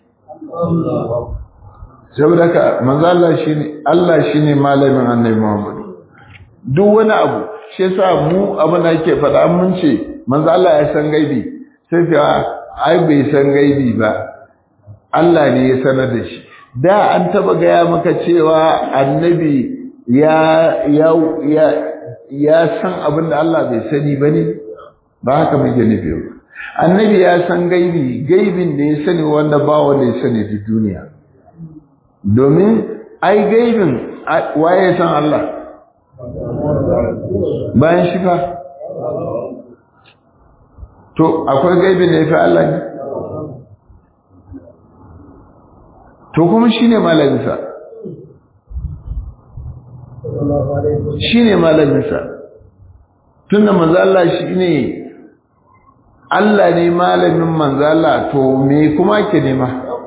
saboda ka manzo Allah shine Allah shine malamin annabi Muhammad duk wani abu shi yasa mu abin da yake faɗa mun ce manzo Allah ya san gaibi sai ce ai bai san gaibi ba Allah ne ya sanar da shi da an taba gaya maka cewa annabi ya ya ya ya san abin da Allah bai sani bane ba haka muke nufi ba annabi ya san gaibi gaibin da ya sani wanda ba wanda ya sani da duniya domin ai gaibin waye san Allah bayan shi fa to akwai gaibin da ya fi Allah ne to kuma shi ne malaminsa shi ne malaminsa tun da manzala shi ne Allah ne malamin manzala to me kuma ke nema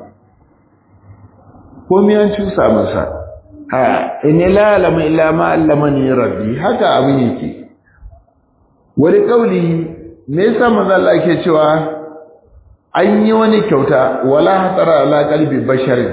ko miyan cusa masa ha ina lalama illa ma allamani rabbi haka abin yake wani kauli me yasa manzo Allah yake cewa an yi wani kyauta wala hatara ala qalbi basharin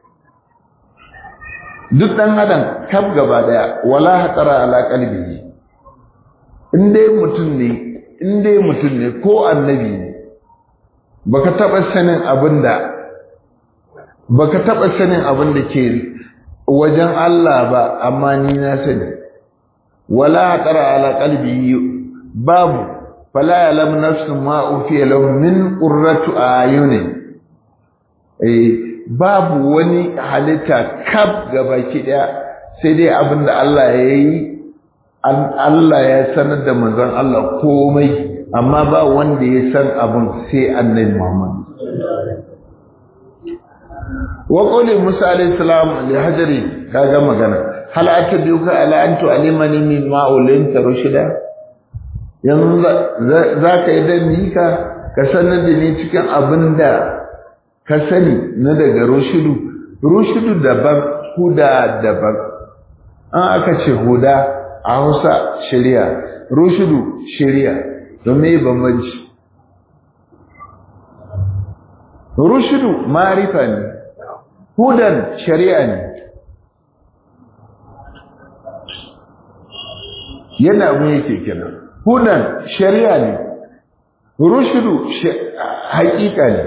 duk dan adam kaf gaba daya wala hatara ala qalbi in dai mutum ne in dai mutum ne ko annabi ne baka taba sanin abinda baka taba sanin abin da ke wajen Allah ba amma ni na sani wala hatara ala qalbi babu fala yalam nafsu ma ufiya lahum min qurratu ayunin eh babu wani halitta kaf gabaki daya sai dai abinda Allah ya yi Allah ya sanar da manzon Allah komai amma ba wanda ya san abin sai annabi Muhammad wa qawli Musa alayhi salam li hajari kaga magana hal atabiuka ala an tu'allimani mimma ulinta rushida yanzu za ka yi dan ka ka sanar da ni cikin abin da ka sani na daga rushidu rushidu daban huda daban an aka ce huda a hausa shari'a rushidu shari'a don me bambanci rushidu marifa ne hudan shari'a ne yana mu yake kenan hudan shari'a ne rushudu haƙiƙa ne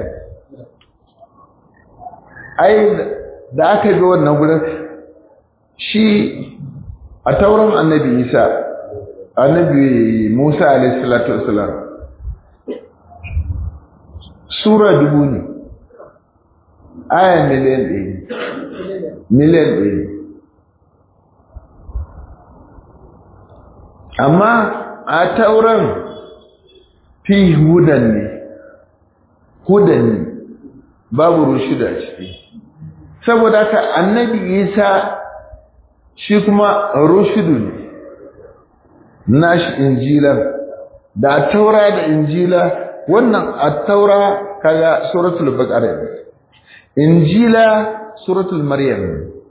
ai da aka bi wannan gurin shi a tauran annabi isa annabi musa alaihi salatu wasalam sura dubu ne aya miliyan ɗaya miliyan ɗaya amma a tauran fi hudan ne hudan ne babu rushida ciki saboda haka annabi isa shi kuma rushidu ne nashi injilan da taura da injila wannan at-taura kaga suratul baqara injila suratul maryam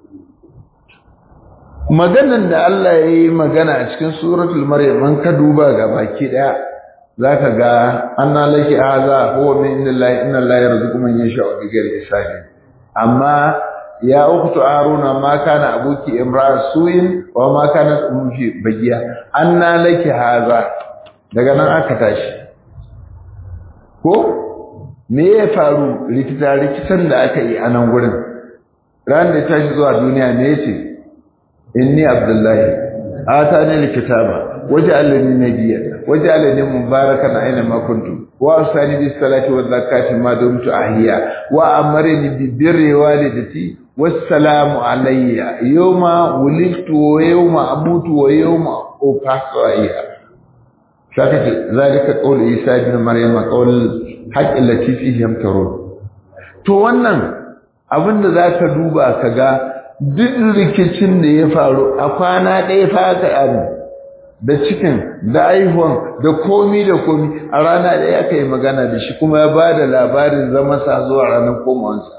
maganan da Allah ya yi magana a cikin suratul maryam an ka duba ga baki daya zaka ga anna laki haza huwa min indillahi inna allaha yarzuqu man yasha'u bighairi hisabi amma ya ukhtu haruna ma kana abuki imra'a su'in wa ma kanat ummuki bagiya anna laki haza daga nan aka tashi ko me ya faru rikita rikitan da aka yi a nan gurin ran da tashi zuwa duniya me yace inni abdullahi atani alkitaba waj'alni nabiyya waj'alni mubarakan aina ma kuntu wa asani bis salati waz zakati ma dumtu ahya wa amarni bi birri walidati wassalamu alayya yawma wulidtu wa yawma amutu wa yawma ub'athu hayya saka ce zalika qawl isa ibn maryam qawl haqq allati fihi yamtarun to wannan abinda zaka duba kaga duk rikicin da ya faru a kwana ɗaya fa ka abu da cikin da aihuwan da komi da komi a rana ɗaya aka yi magana da shi kuma ya ba da labarin zama sa zuwa ranar komawansa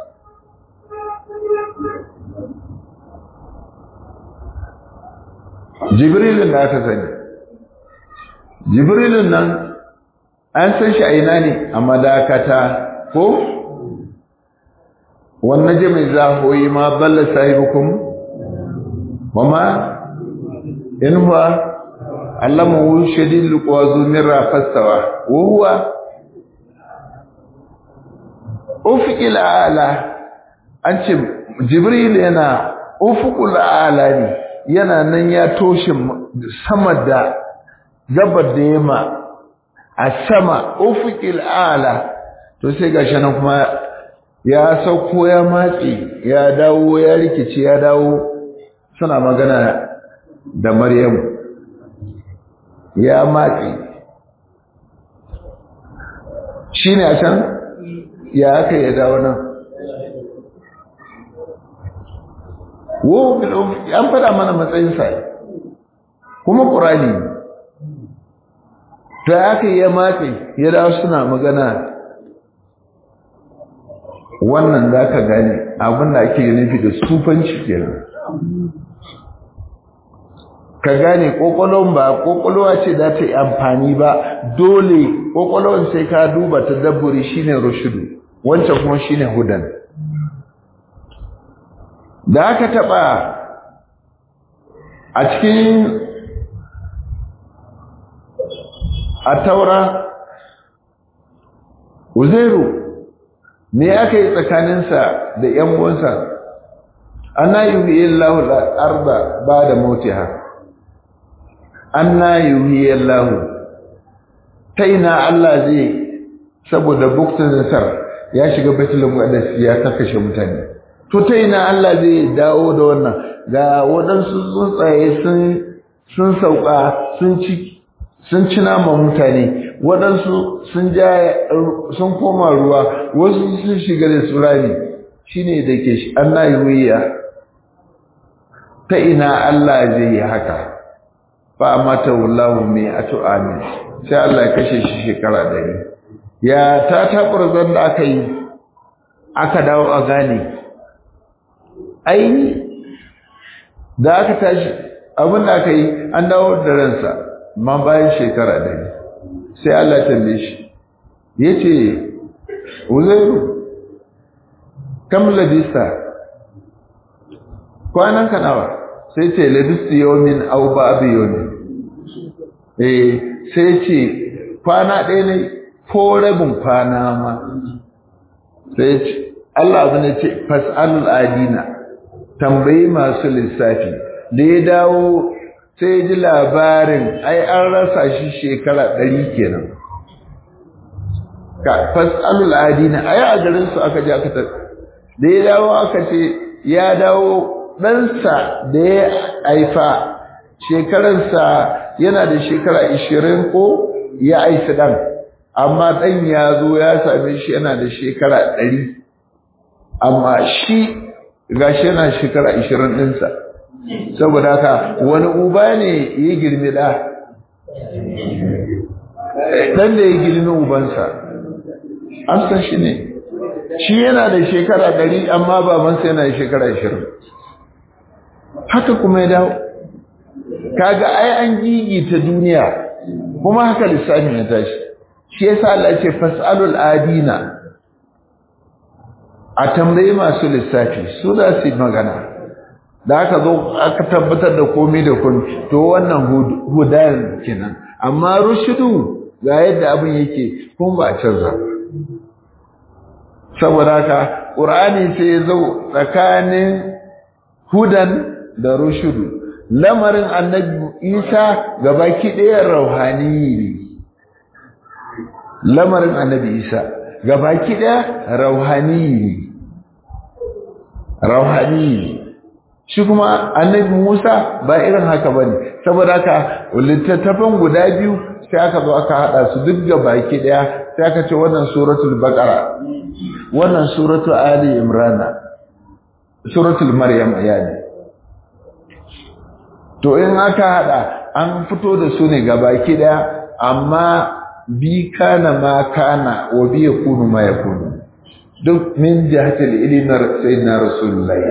jibrilun da aka sani jibrilun nan an san shi a ina ne a madakata ko wannan jami'in zahoyi ma balla sahibukum wa ma in huwa allamahu shadidul quwa zumira fastawa wa huwa ufiqil ala an ce jibril yana ufuqul ala ne yana nan ya toshe sama da gabar da yamma a sama ufiqil ala to sai gashi nan kuma ya sauko ya matsi ya dawo ya rikice ya dawo suna magana da maryamu ya matsi shi ne a can ya aka ya dawo nan wo an fada mana matsayinsa kuma ƙurani ta aka ya matsi ya dawo suna magana wannan za ka gane abin da ake nufi da sufanci kenan ka gane ƙwaƙwalon ba ƙwaƙwalwa ce za ta yi amfani ba dole ƙwaƙwalon sai ka duba ta dabburi shine rushudu wancan kuma shine hudan da aka taɓa a cikin a taura uzairu me aka yi tsakaninsa da ‘yan uwansa ana yi Allahu arda ba da motiha anna yuhi Allahu ta ina Allah zai saboda bukta nasar ya shiga baitul muqaddas ya kashe mutane to ta ina Allah zai dawo da wannan ga waɗansu tsuntsaye sun sun sauka sun ci sun ci nama mutane waɗansu sun ja sun koma ruwa wasu sun shiga da tsurani shine da ke shi anna yuhiya ta ina Allah zai yi haka fa mata wallahu mai atu amin sai Allah ya kashe shi shekara ɗari ya ta taɓurzan da aka yi aka dawo a gane ai da aka tashi abin da aka yi an dawo da ransa ma bayan shekara ɗari sai Allah ya tambaye shi ya ce uzairu kam labista kwanan ka nawa sai ce labistu yawmin aw ba'd yawmin eh sai ce kwana ɗaya ne ko rabin kwana ma sai ce Allah abin ce fas'alul adina tambayi masu lissafi da ya dawo sai ji labarin ai an rasa shi shekara ɗari kenan ka fas'alul adina ai a garin su aka ji aka ta da ya dawo aka ce ya dawo ɗansa da ya haifa shekararsa yana da shekara ishirin ko ya aisa ɗan amma ɗan ya zo ya same shi yana da shekara ɗari amma shi ga shi yana shekara ishirin ɗinsa saboda haka wani uba ne ya girmi ɗa ɗan da ya girmi ubansa an san shi ne shi yana da shekara ɗari amma babansa yana da shekara ishirin haka kuma ya dawo kaga ai an gigita duniya kuma haka lissafin ya tashi shi yasa Allah ce fasalul adina a tambayi masu lissafi su za su yi magana da aka zo aka tabbatar da komai da komai to wannan hudayen kenan amma rushudu ga yadda abin yake kuma ba a canza saboda haka ƙur'ani sai ya zo tsakanin hudan da rushudu lamarin annabi isa gabaki ɗaya rauhani ne lamarin annabi isa gabaki ɗaya rauhani ne rauhani ne shi kuma annabi Musa ba irin haka bane saboda haka littattafan guda biyu sai aka zo aka hada su duk ga baki daya sai aka ce wannan suratul baqara wannan suratul ali imran suratul maryam yani to in aka hada an fito da su ne ga baki daya amma bi kana ma kana wa bi yakunu ma yakunu duk min jihatil ilmi sayyidina rasulullahi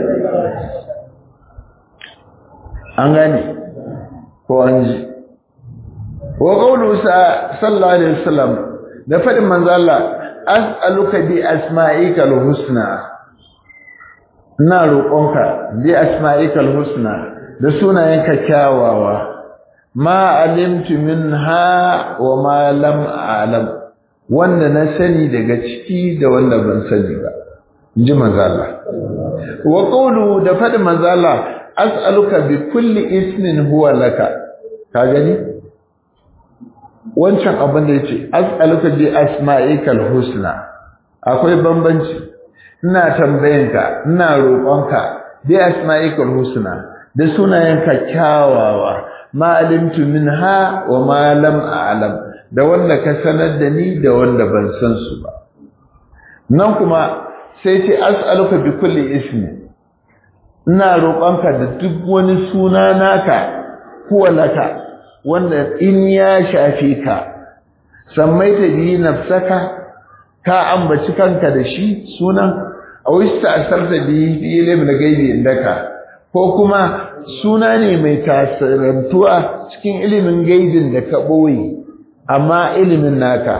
an gane ko an ji wa qawlu sallallahu alaihi wasallam da fadin manzo Allah as'aluka bi asma'ika husna ina roƙonka bi asma'ika husna da sunayenka kyawawa ma alimtu minha wa ma lam a'lam wanda na sani daga ciki da wanda ban sani ba inji manzo Allah wa qawlu da fadin manzo Allah as'aluka bi kulli ismin huwa laka ka gani wancan abin da yace as'aluka bi asma'ikal husna akwai bambanci ina tambayanka ina roƙonka bi asma'ikal husna da sunayenka kyawawa ma alimtu minha wa ma lam a'lam da wanda ka sanar da ni da wanda ban san su ba nan kuma sai ce as'aluka bi kulli ismi ina roƙonka da duk wani suna naka huwa laka wanda in ya shafe ka sammaita bihi nafsaka ka ambaci kanka da shi sunan aw ista'sarta bihi fi ilmi ghaibi indaka ko kuma suna ne mai tasirantuwa cikin ilimin gaibin da ka boye amma ilimin naka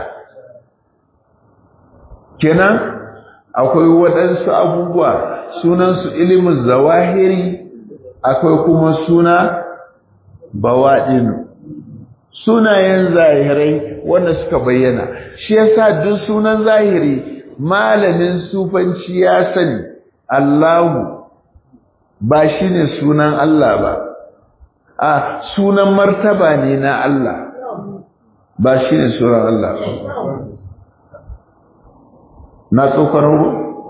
kenan akwai waɗansu abubuwa sunansu ilimin zawahiri akwai kuma suna bawaɗinu sunayen zahirai wanda suka bayyana shi yasa duk sunan zahiri malamin sufanci ya sani Allahu ba shine sunan Allah ba a sunan martaba ne na Allah ba shine sunan Allah na tsokar ru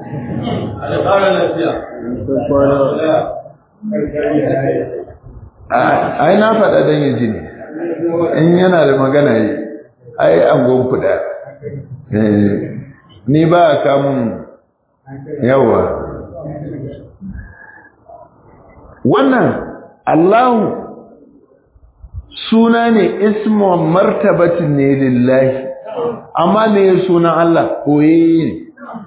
ai na faɗa don yi jini in yana da magana yi ai an gonkuda ni ba a kamun yawa wannan Allahu suna ne ismu martabatin ne lillahi amma me sunan Allah koye ne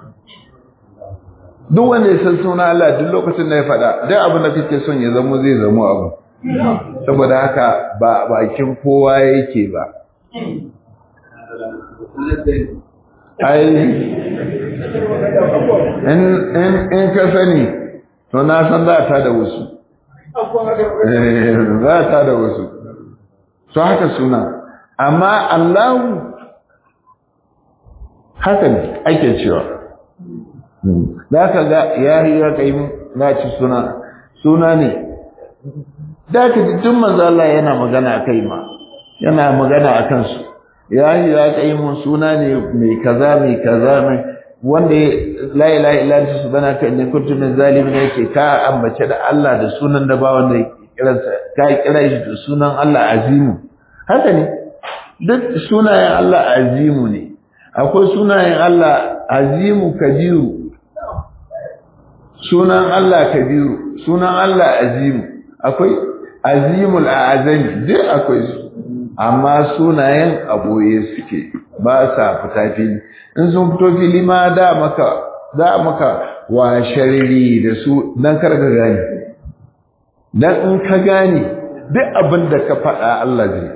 duk wanda ya san sunan Allah duk lokacin da ya faɗa duk abin da kake son ya zamo zai zamo abu saboda haka ba bakin kowa yake ba ai in ka sani to na san za ta da wasu za ta da wasu to haka suna amma Allahu haka ne ake cewa za ka ga yayi ya kai na ci suna suna ne da ka ji tun manzo Allah yana magana a kai ma yana magana a kansu yayi ya kai mun suna ne mai kaza mai kaza mai wanda la ilaha illa anta subhanaka inni kuntu min zalimin yake ka ambace da Allah da sunan da ba wanda kiransa ka kira shi da sunan Allah azimu haka ne duk sunayen Allah azimu ne akwai sunayen Allah azimu kabiru sunan Allah kabiru sunan Allah azimu akwai azimul azami duk akwai su amma sunayen aboye suke ba sa fita fili in sun fito fili ma da maka za maka wa sharri da su dan kar ka gane dan in ka gane duk abin da ka faɗa Allah zai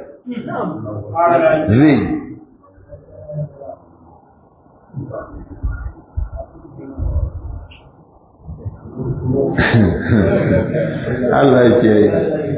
zai Allah ke yi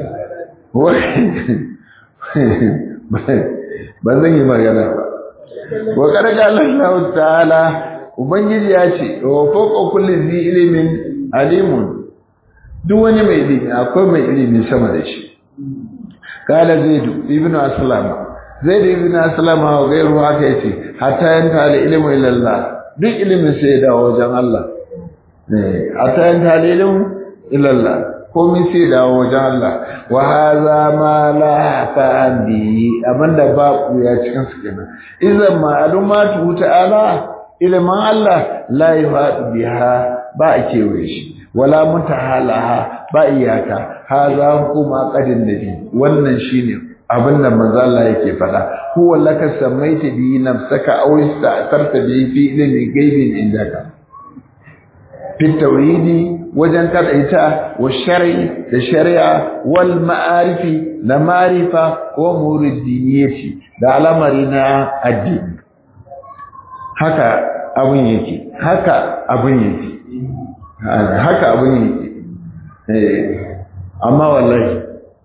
ba zan yi magana ba wa ƙarƙa Allah ta'ala ubangiji ya ce wa fawqa kulli zi ilimin alimun duk wani mai ilimi akwai mai ilimi sama da shi kala zaidu ibnu aslam zaidu ibnu aslam wa gairu haka yace hatta yanta al ilmu ila Allah duk ilimin sai da wajen Allah eh hatta yanta al ilmu ila Allah komai sai dawo wajen Allah wa hadha ma la fa'an bi abinda ba ya cikin su kenan idan ma'lumatu ta'ala ilman Allah la yuhadu biha ba a kewaye shi wala mutahalaha ba iyaka hadha kuma qadin nabi wannan shine abinda manzo Allah yake faɗa huwa laka samaita bi nafsaka aw ista'tarta bi fi ilmi ghaibin indaka fi tawhidi wajen kadaita wa shar'i da shari'a wal ma'arifi na ma'rifa wa muridiniyati da al'amari na addini haka abun yake haka abun yake haka abun yake eh amma wallahi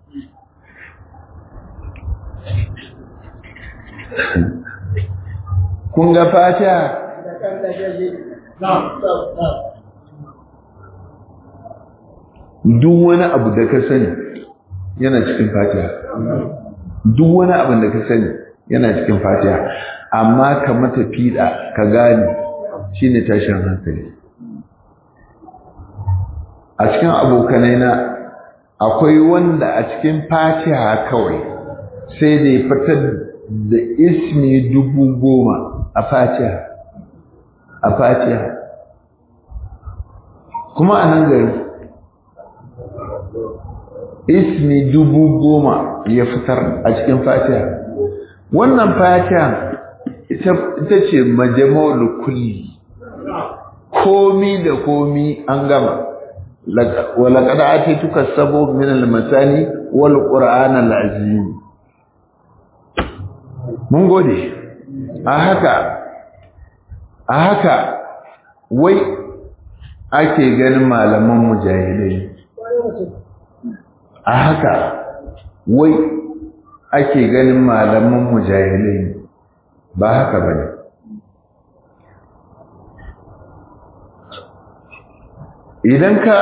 kun ga fatiha duk wani abu da ka sani yana cikin fatiha duk wani abu da ka sani yana cikin fatiha amma ka mata fiɗa ka gane shine tashin hankali a cikin abokanai na akwai wanda a cikin fatiha kawai sai da ya fitar da ismi dubu goma a fatiha a fatiha kuma a nan gari ismi dubu goma ya fitar a cikin fatiha wannan fatiha ita ce majama'ul kulli komi da komi an gama ولقد آتيتك السبع من المثاني والقرآن العظيم mun gode a haka a haka wai ake ganin malaman mujahidai a haka wai ake ganin malaman mujahidai ba haka bane idan ka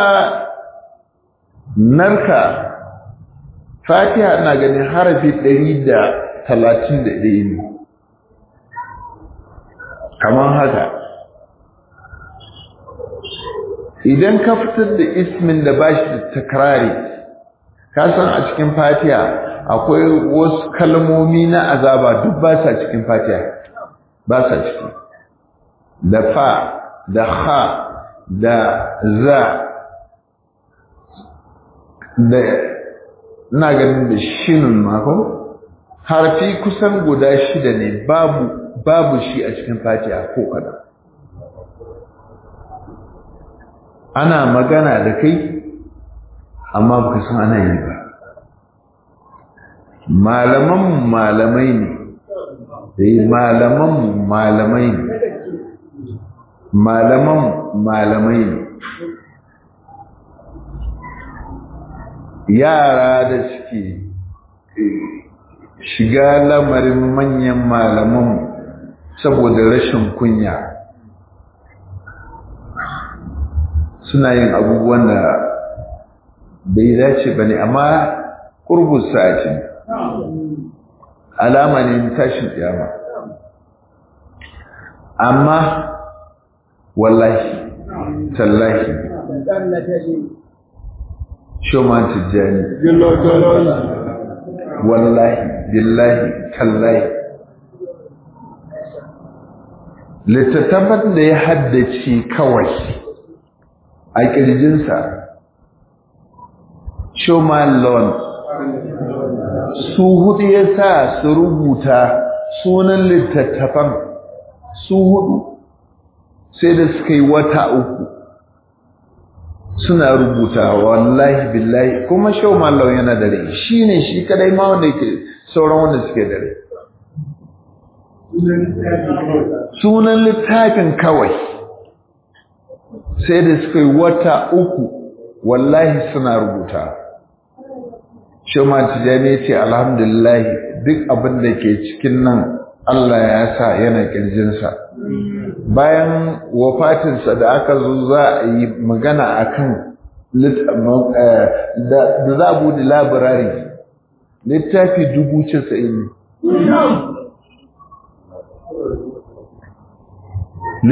narka fatiha na ganin harafi ɗari da talatin da ɗaya ne kamar haka idan ka fitar da ismin da ba shi da takrari ka san a cikin fatiha akwai wasu kalmomi na azaba duk ba sa cikin fatiha ba sa ciki da fa da ha da za da ina ganin da shinun mako harfi kusan guda shida ne babu babu shi a cikin fatiha ko kada ana magana da kai amma baka san ana yi ba malaman malamai ne dai malaman malamai ne malaman malamai ne yara da suke shiga lamarin manyan malaman saboda rashin kunya suna yin abubuwan da bai dace ba ne amma ƙurbus sa'aci alama ne tashin ƙyama amma wallahi tallahi shoman tijjani wallahi billahi tallahi littattafan da ya haddace kawai a ƙirjinsa shoman lawn su hudu ya sa su rubuta sunan littattafan su hudu sai da suka yi wata uku suna rubuta wallahi billahi kuma shau mallau yana da rai shi ne shi kadai ma wanda yake sauran wanda suke da rai sunan littafin kawai sai da suka yi wata uku wallahi suna rubuta shau ma tijani ya ce alhamdulillahi duk abin da ke cikin nan Allah ya sa yana kirjinsa bayan wafatinsa da aka zo za a yi magana a kan da za a bude labirari littafi dubu casa'in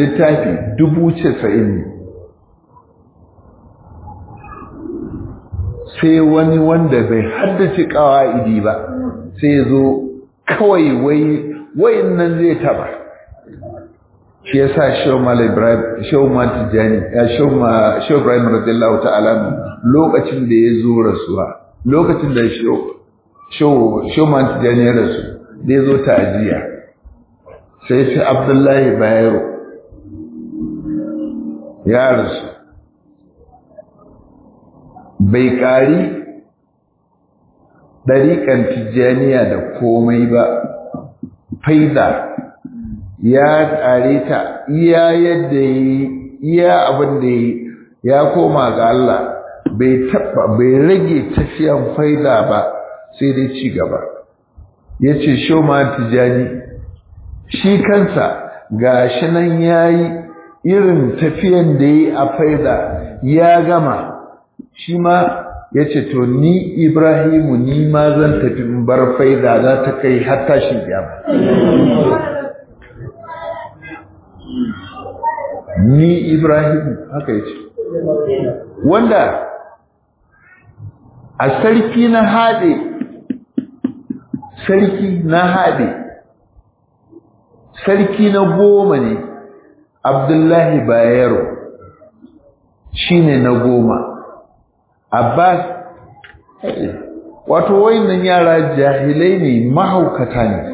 littafi dubu casa'in sai wani wanda bai haddace ƙawa'idi ba sai zo kawai wai wayin nan zai taba shi ya sa shawmal ibrahim shawmal tijani ya shawma shaw ibrahim radiyallahu ta'ala lokacin da ya zo rasuwa lokacin da shaw shawmal tijani ya rasu da ya zo ta'aziya sai sai abdullahi bayero ya rasu bai ƙari ɗariƙan tijjaniya da komai ba faida ya ƙare ta iya yadda yi iya abin da yi ya koma ga Allah bai taɓa bai rage tafiyan faida ba sai dai ci gaba ya ce shoma tijjani shi kansa ga shi nan ya yi irin tafiyan da yi a faida ya gama shi ma ya ce to ni ibrahimu ni ma zan tafi in bar faida za ta kai har tashin kiyama ni ibrahimu haka ya ce wanda a sarki na haɗe sarki na haɗe sarki na goma ne abdullahi bayero shi ne na goma Abbas wato wayannan yara jahilai ne mahaukata ne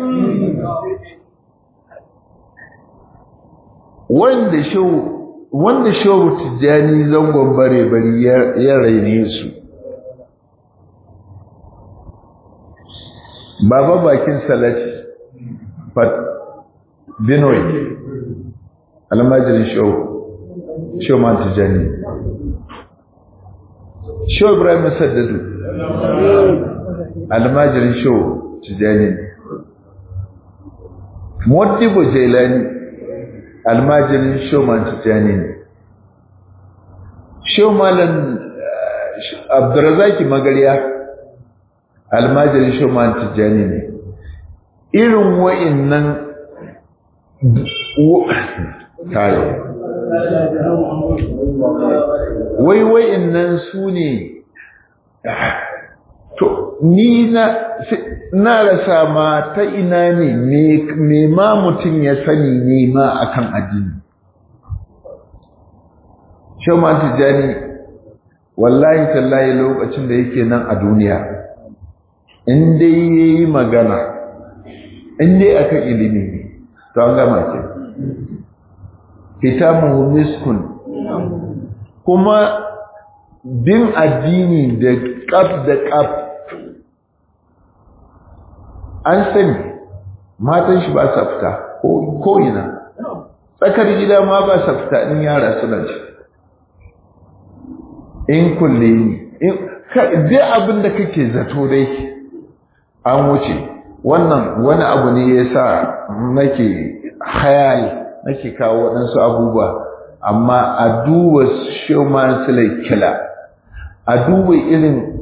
wanda shau wanda shau tijani zangon bare bari ya raine su baba bakin salati fat binoy almajirin shau shau man tijani Shehu Ibrahim Saddadu almajirin Shehu Tijani Modibo Jailani almajirin Shehu Man Tijani ne Shehu Malam Abdurrazaki Magariya almajirin Shehu Man Tijani ne irin wa'innan tare wai wa'in nan su ne to ni na na rasa ma ta ina ne me ma mutum ya sani ne ma akan addini Shoma Tijjani wallahi tallahi lokacin da yake nan a duniya in dai yayi magana in dai akan ilimi ne to an gama ke kitabuhu miskun kuma bin addini da ƙaf da ƙaf an sani matan shi ba sa fita ko ina tsakar gida ma ba sa fita in yara suna ci in kulle ni duk abin da kake zato dai an wuce wannan wani abu ne ya sa nake hayali nake kawo waɗansu abubuwa amma a duba showman silai kila a duba irin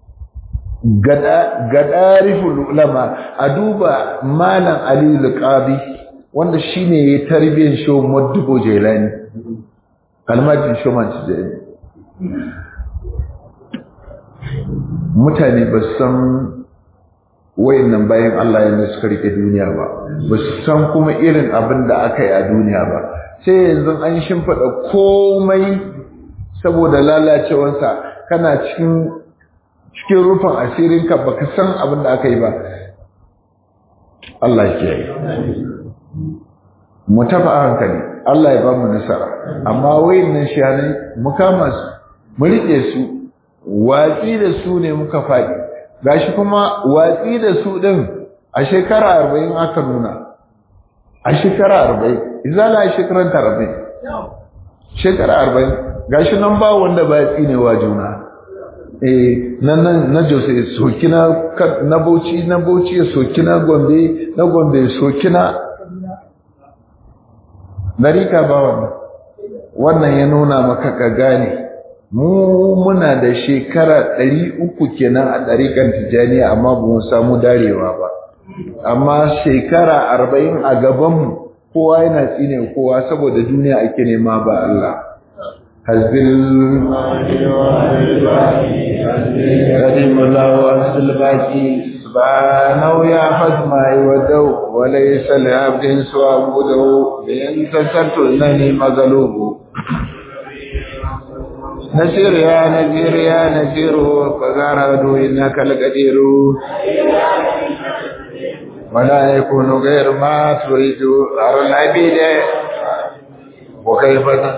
gadariful ulama a duba malam ali luqabi wanda shine ya tarbiyyar show moddubo jailani almajin showman jailani mutane ba san wayannan bayan Allah yanda suka rike duniya ba ba su san kuma irin abin da aka yi a duniya ba sai yanzu an shimfiɗa komai saboda lalacewarsa kana cikin cikin rufin asirinka ba ka san abin da aka yi ba Allah ke yi mu tafi a hankali Allah ya ba mu nasara amma wayannan shahanai mu kama su mu riƙe su watsi da su ne muka faɗi gashi kuma watsi da su ɗin a shekara arba'in aka nuna a shekara arba'in izala a shekaran arba'in shekara arba'in gashi nan ba wanda ba ya tsinewa juna eh nan nan na jose soki na na bauchi na bauchi ya soki na gombe na gombe ya soki na narika ba wannan wannan ya nuna maka ka gane mu muna da shekara ɗari uku kenan a ɗarikan tijaniya amma ba mu samu darewa ba amma shekara arba'in a gabanmu kowa yana tsine kowa saboda duniya ake nema ba Allah حسب القديم الله وحسب الباقي سبحانه يا حزم ودو وليس لعبد سوى عبده بإن تسرت إنني مغلوب نسير يا نسير يا نسير فغارد إنك القدير ولا يكون غير ما تريد أرى العبيد وكيف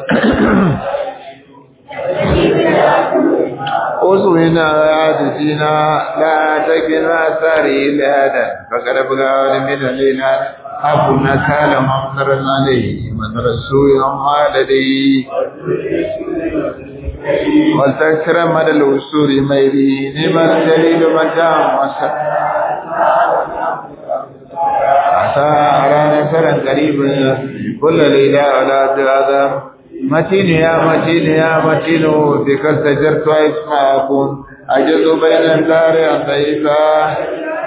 أصوينا عادتنا لا تكنا ساري لهذا فقد بغى من لنا أبونا كان ممنر عليه من رسول ما لدي والتكثر مدى الوصول ميري نعم الجليل مجام وسط عسى أرى نصرا قريبا كل ليلة ولا هذا متين يا متين يا متين بك استجرت اسمع أكون أجد بين الدار ضيفا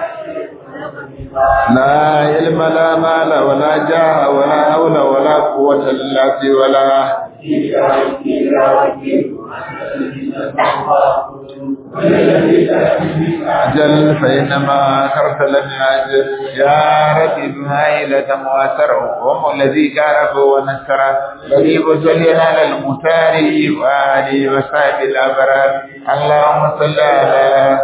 لا علم لا مال ولا جاه ولا حول ولا قوة إلا بالله ولا أجل فإنما أخرت لم يعجل يا ربي بمائلة مواسره هم الذي كارف ونسر قريب سلينا على المتار وآله وصحب الأبرار اللهم صل على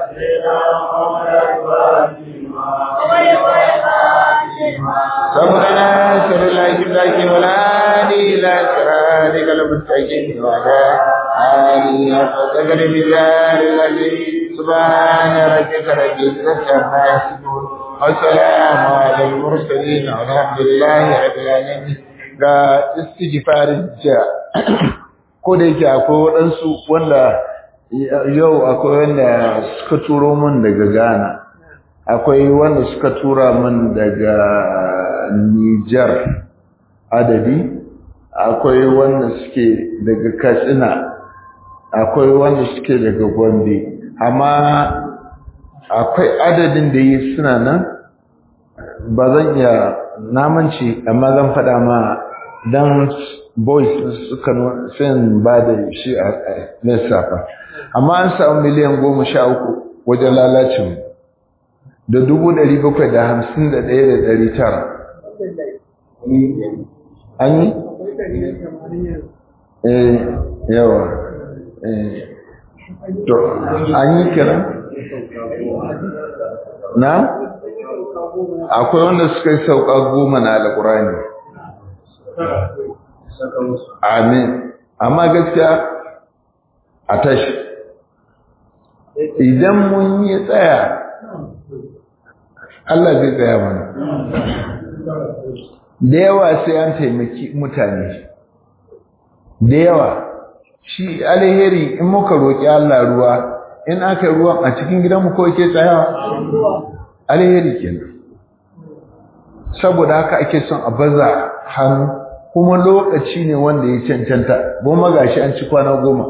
سبحنا سر الله جبلاك ولا إلى سرادك المستقيم ولا آله وصحبه بذار الذي سبحان ربك رب العزة عما يصفون والسلام على المرسلين والحمد لله رب العالمين ga istighfarin ja ko da yake akwai waɗansu wanda yau akwai wanda suka turo min daga Ghana akwai wanda suka tura min daga Niger adadi akwai wanda suke daga Katsina akwai wanda suke daga Gombe amma akwai adadin da yi suna nan ba zan iya namanci amma zan faɗa ma dan boys suka fin ba da shi a lissafa amma an samu miliyan goma sha uku wajen lalacin da dubu ɗari bakwai da hamsin da ɗaya da ɗari tara an yi? eh yawa eh to an yi kira na akwai wanda suka yi sauka goma na alkurani amin amma gaskiya a tashi idan mun yi tsaya Allah zai tsaya mana da yawa sai an taimaki mutane da yawa shi alheri in muka roƙi Allah ruwa in aka ruwan a cikin gidanmu ko yake tsayawa alheri kenan saboda haka ake son a baza hannu kuma lokaci ne wanda ya cancanta goma gashi an ci kwana goma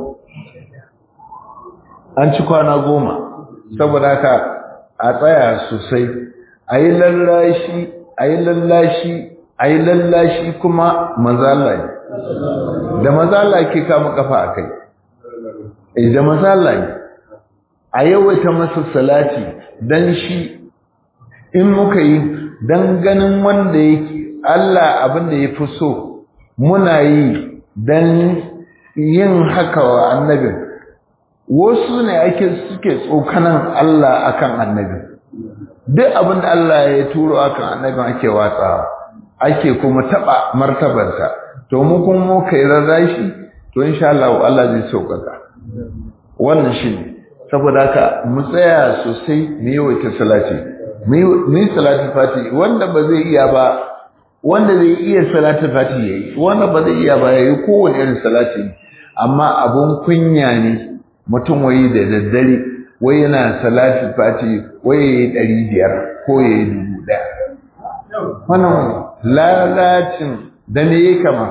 an ci kwana goma saboda haka a tsaya sosai a yi lallashi a yi lallashi a yi lallashi kuma mazala ne da mazala ke kama kafa a kai da mazala ne a yawaita masa salati don shi in muka yi don ganin wanda yake Allah abin da ya fi so muna yi don yin haka wa annabin wasu ne ake suke tsokanan Allah akan annabin duk abin da Allah ya turo akan annabin ake watsawa ake kuma taba martabarsa to mu kuma mu kai rarrashi to insha Allah Allah zai sauƙaƙa wannan shine saboda haka mu tsaya sosai mu yawaita salati mu yi salatin fati wanda ba zai iya ba wanda zai iya salatin fati yayi wanda ba zai iya ba yayi kowane irin salati amma abun kunya ne mutum wayi da daddare wai yana salatin fati wai yayi ɗari biyar ko yayi dubu ɗaya wannan lalacin da me yake kama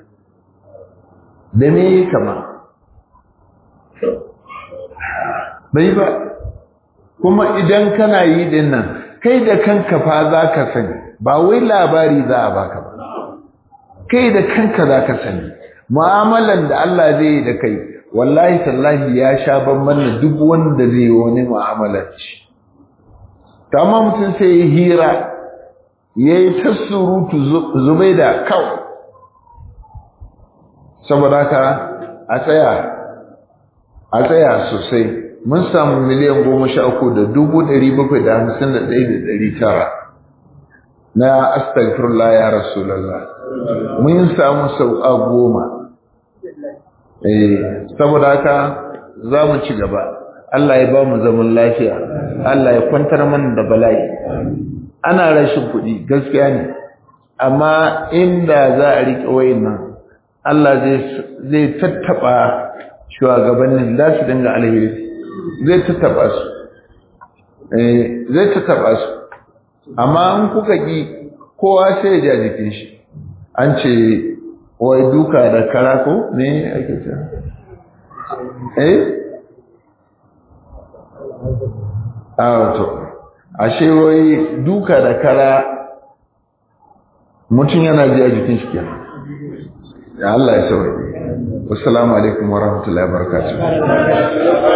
da me yake kama bai ba kuma idan kana yi din nan kai da kanka fa za ka sani ba wai labari za a baka ba kai da kanka za ka sani mu'amalan da Allah zai yi da kai wallahi tallahi ya sha bamban da duk wanda zai yi wani mu'amalar ci ta amma mutum sai ya hira ya yi ta surutu zubai da kawai saboda ka a tsaya a tsaya sosai mun samu miliyan goma sha uku da dubu ɗari bakwai da hamsin da ɗaya da ɗari tara na astagfirullah ya rasulallah mun samu sau'a goma eh saboda haka za mu ci gaba Allah ya ba mu zaman lafiya Allah ya kwantar mana da bala'i ana rashin kuɗi gaskiya ne amma inda za a riƙe wayin nan Allah zai tattaɓa shugabannin za su dinga alheri zai tattaɓa su zai tattaɓa su amma in kuka ƙi kowa sai ya ja jikin shi an ce wai duka da kara ko ne ake ce eh a wato ashe wai duka da kara mutum yana ji a jikin shi kenan ya Allah ya saurari wassalamu alaikum warahmatullahi wabarakatuh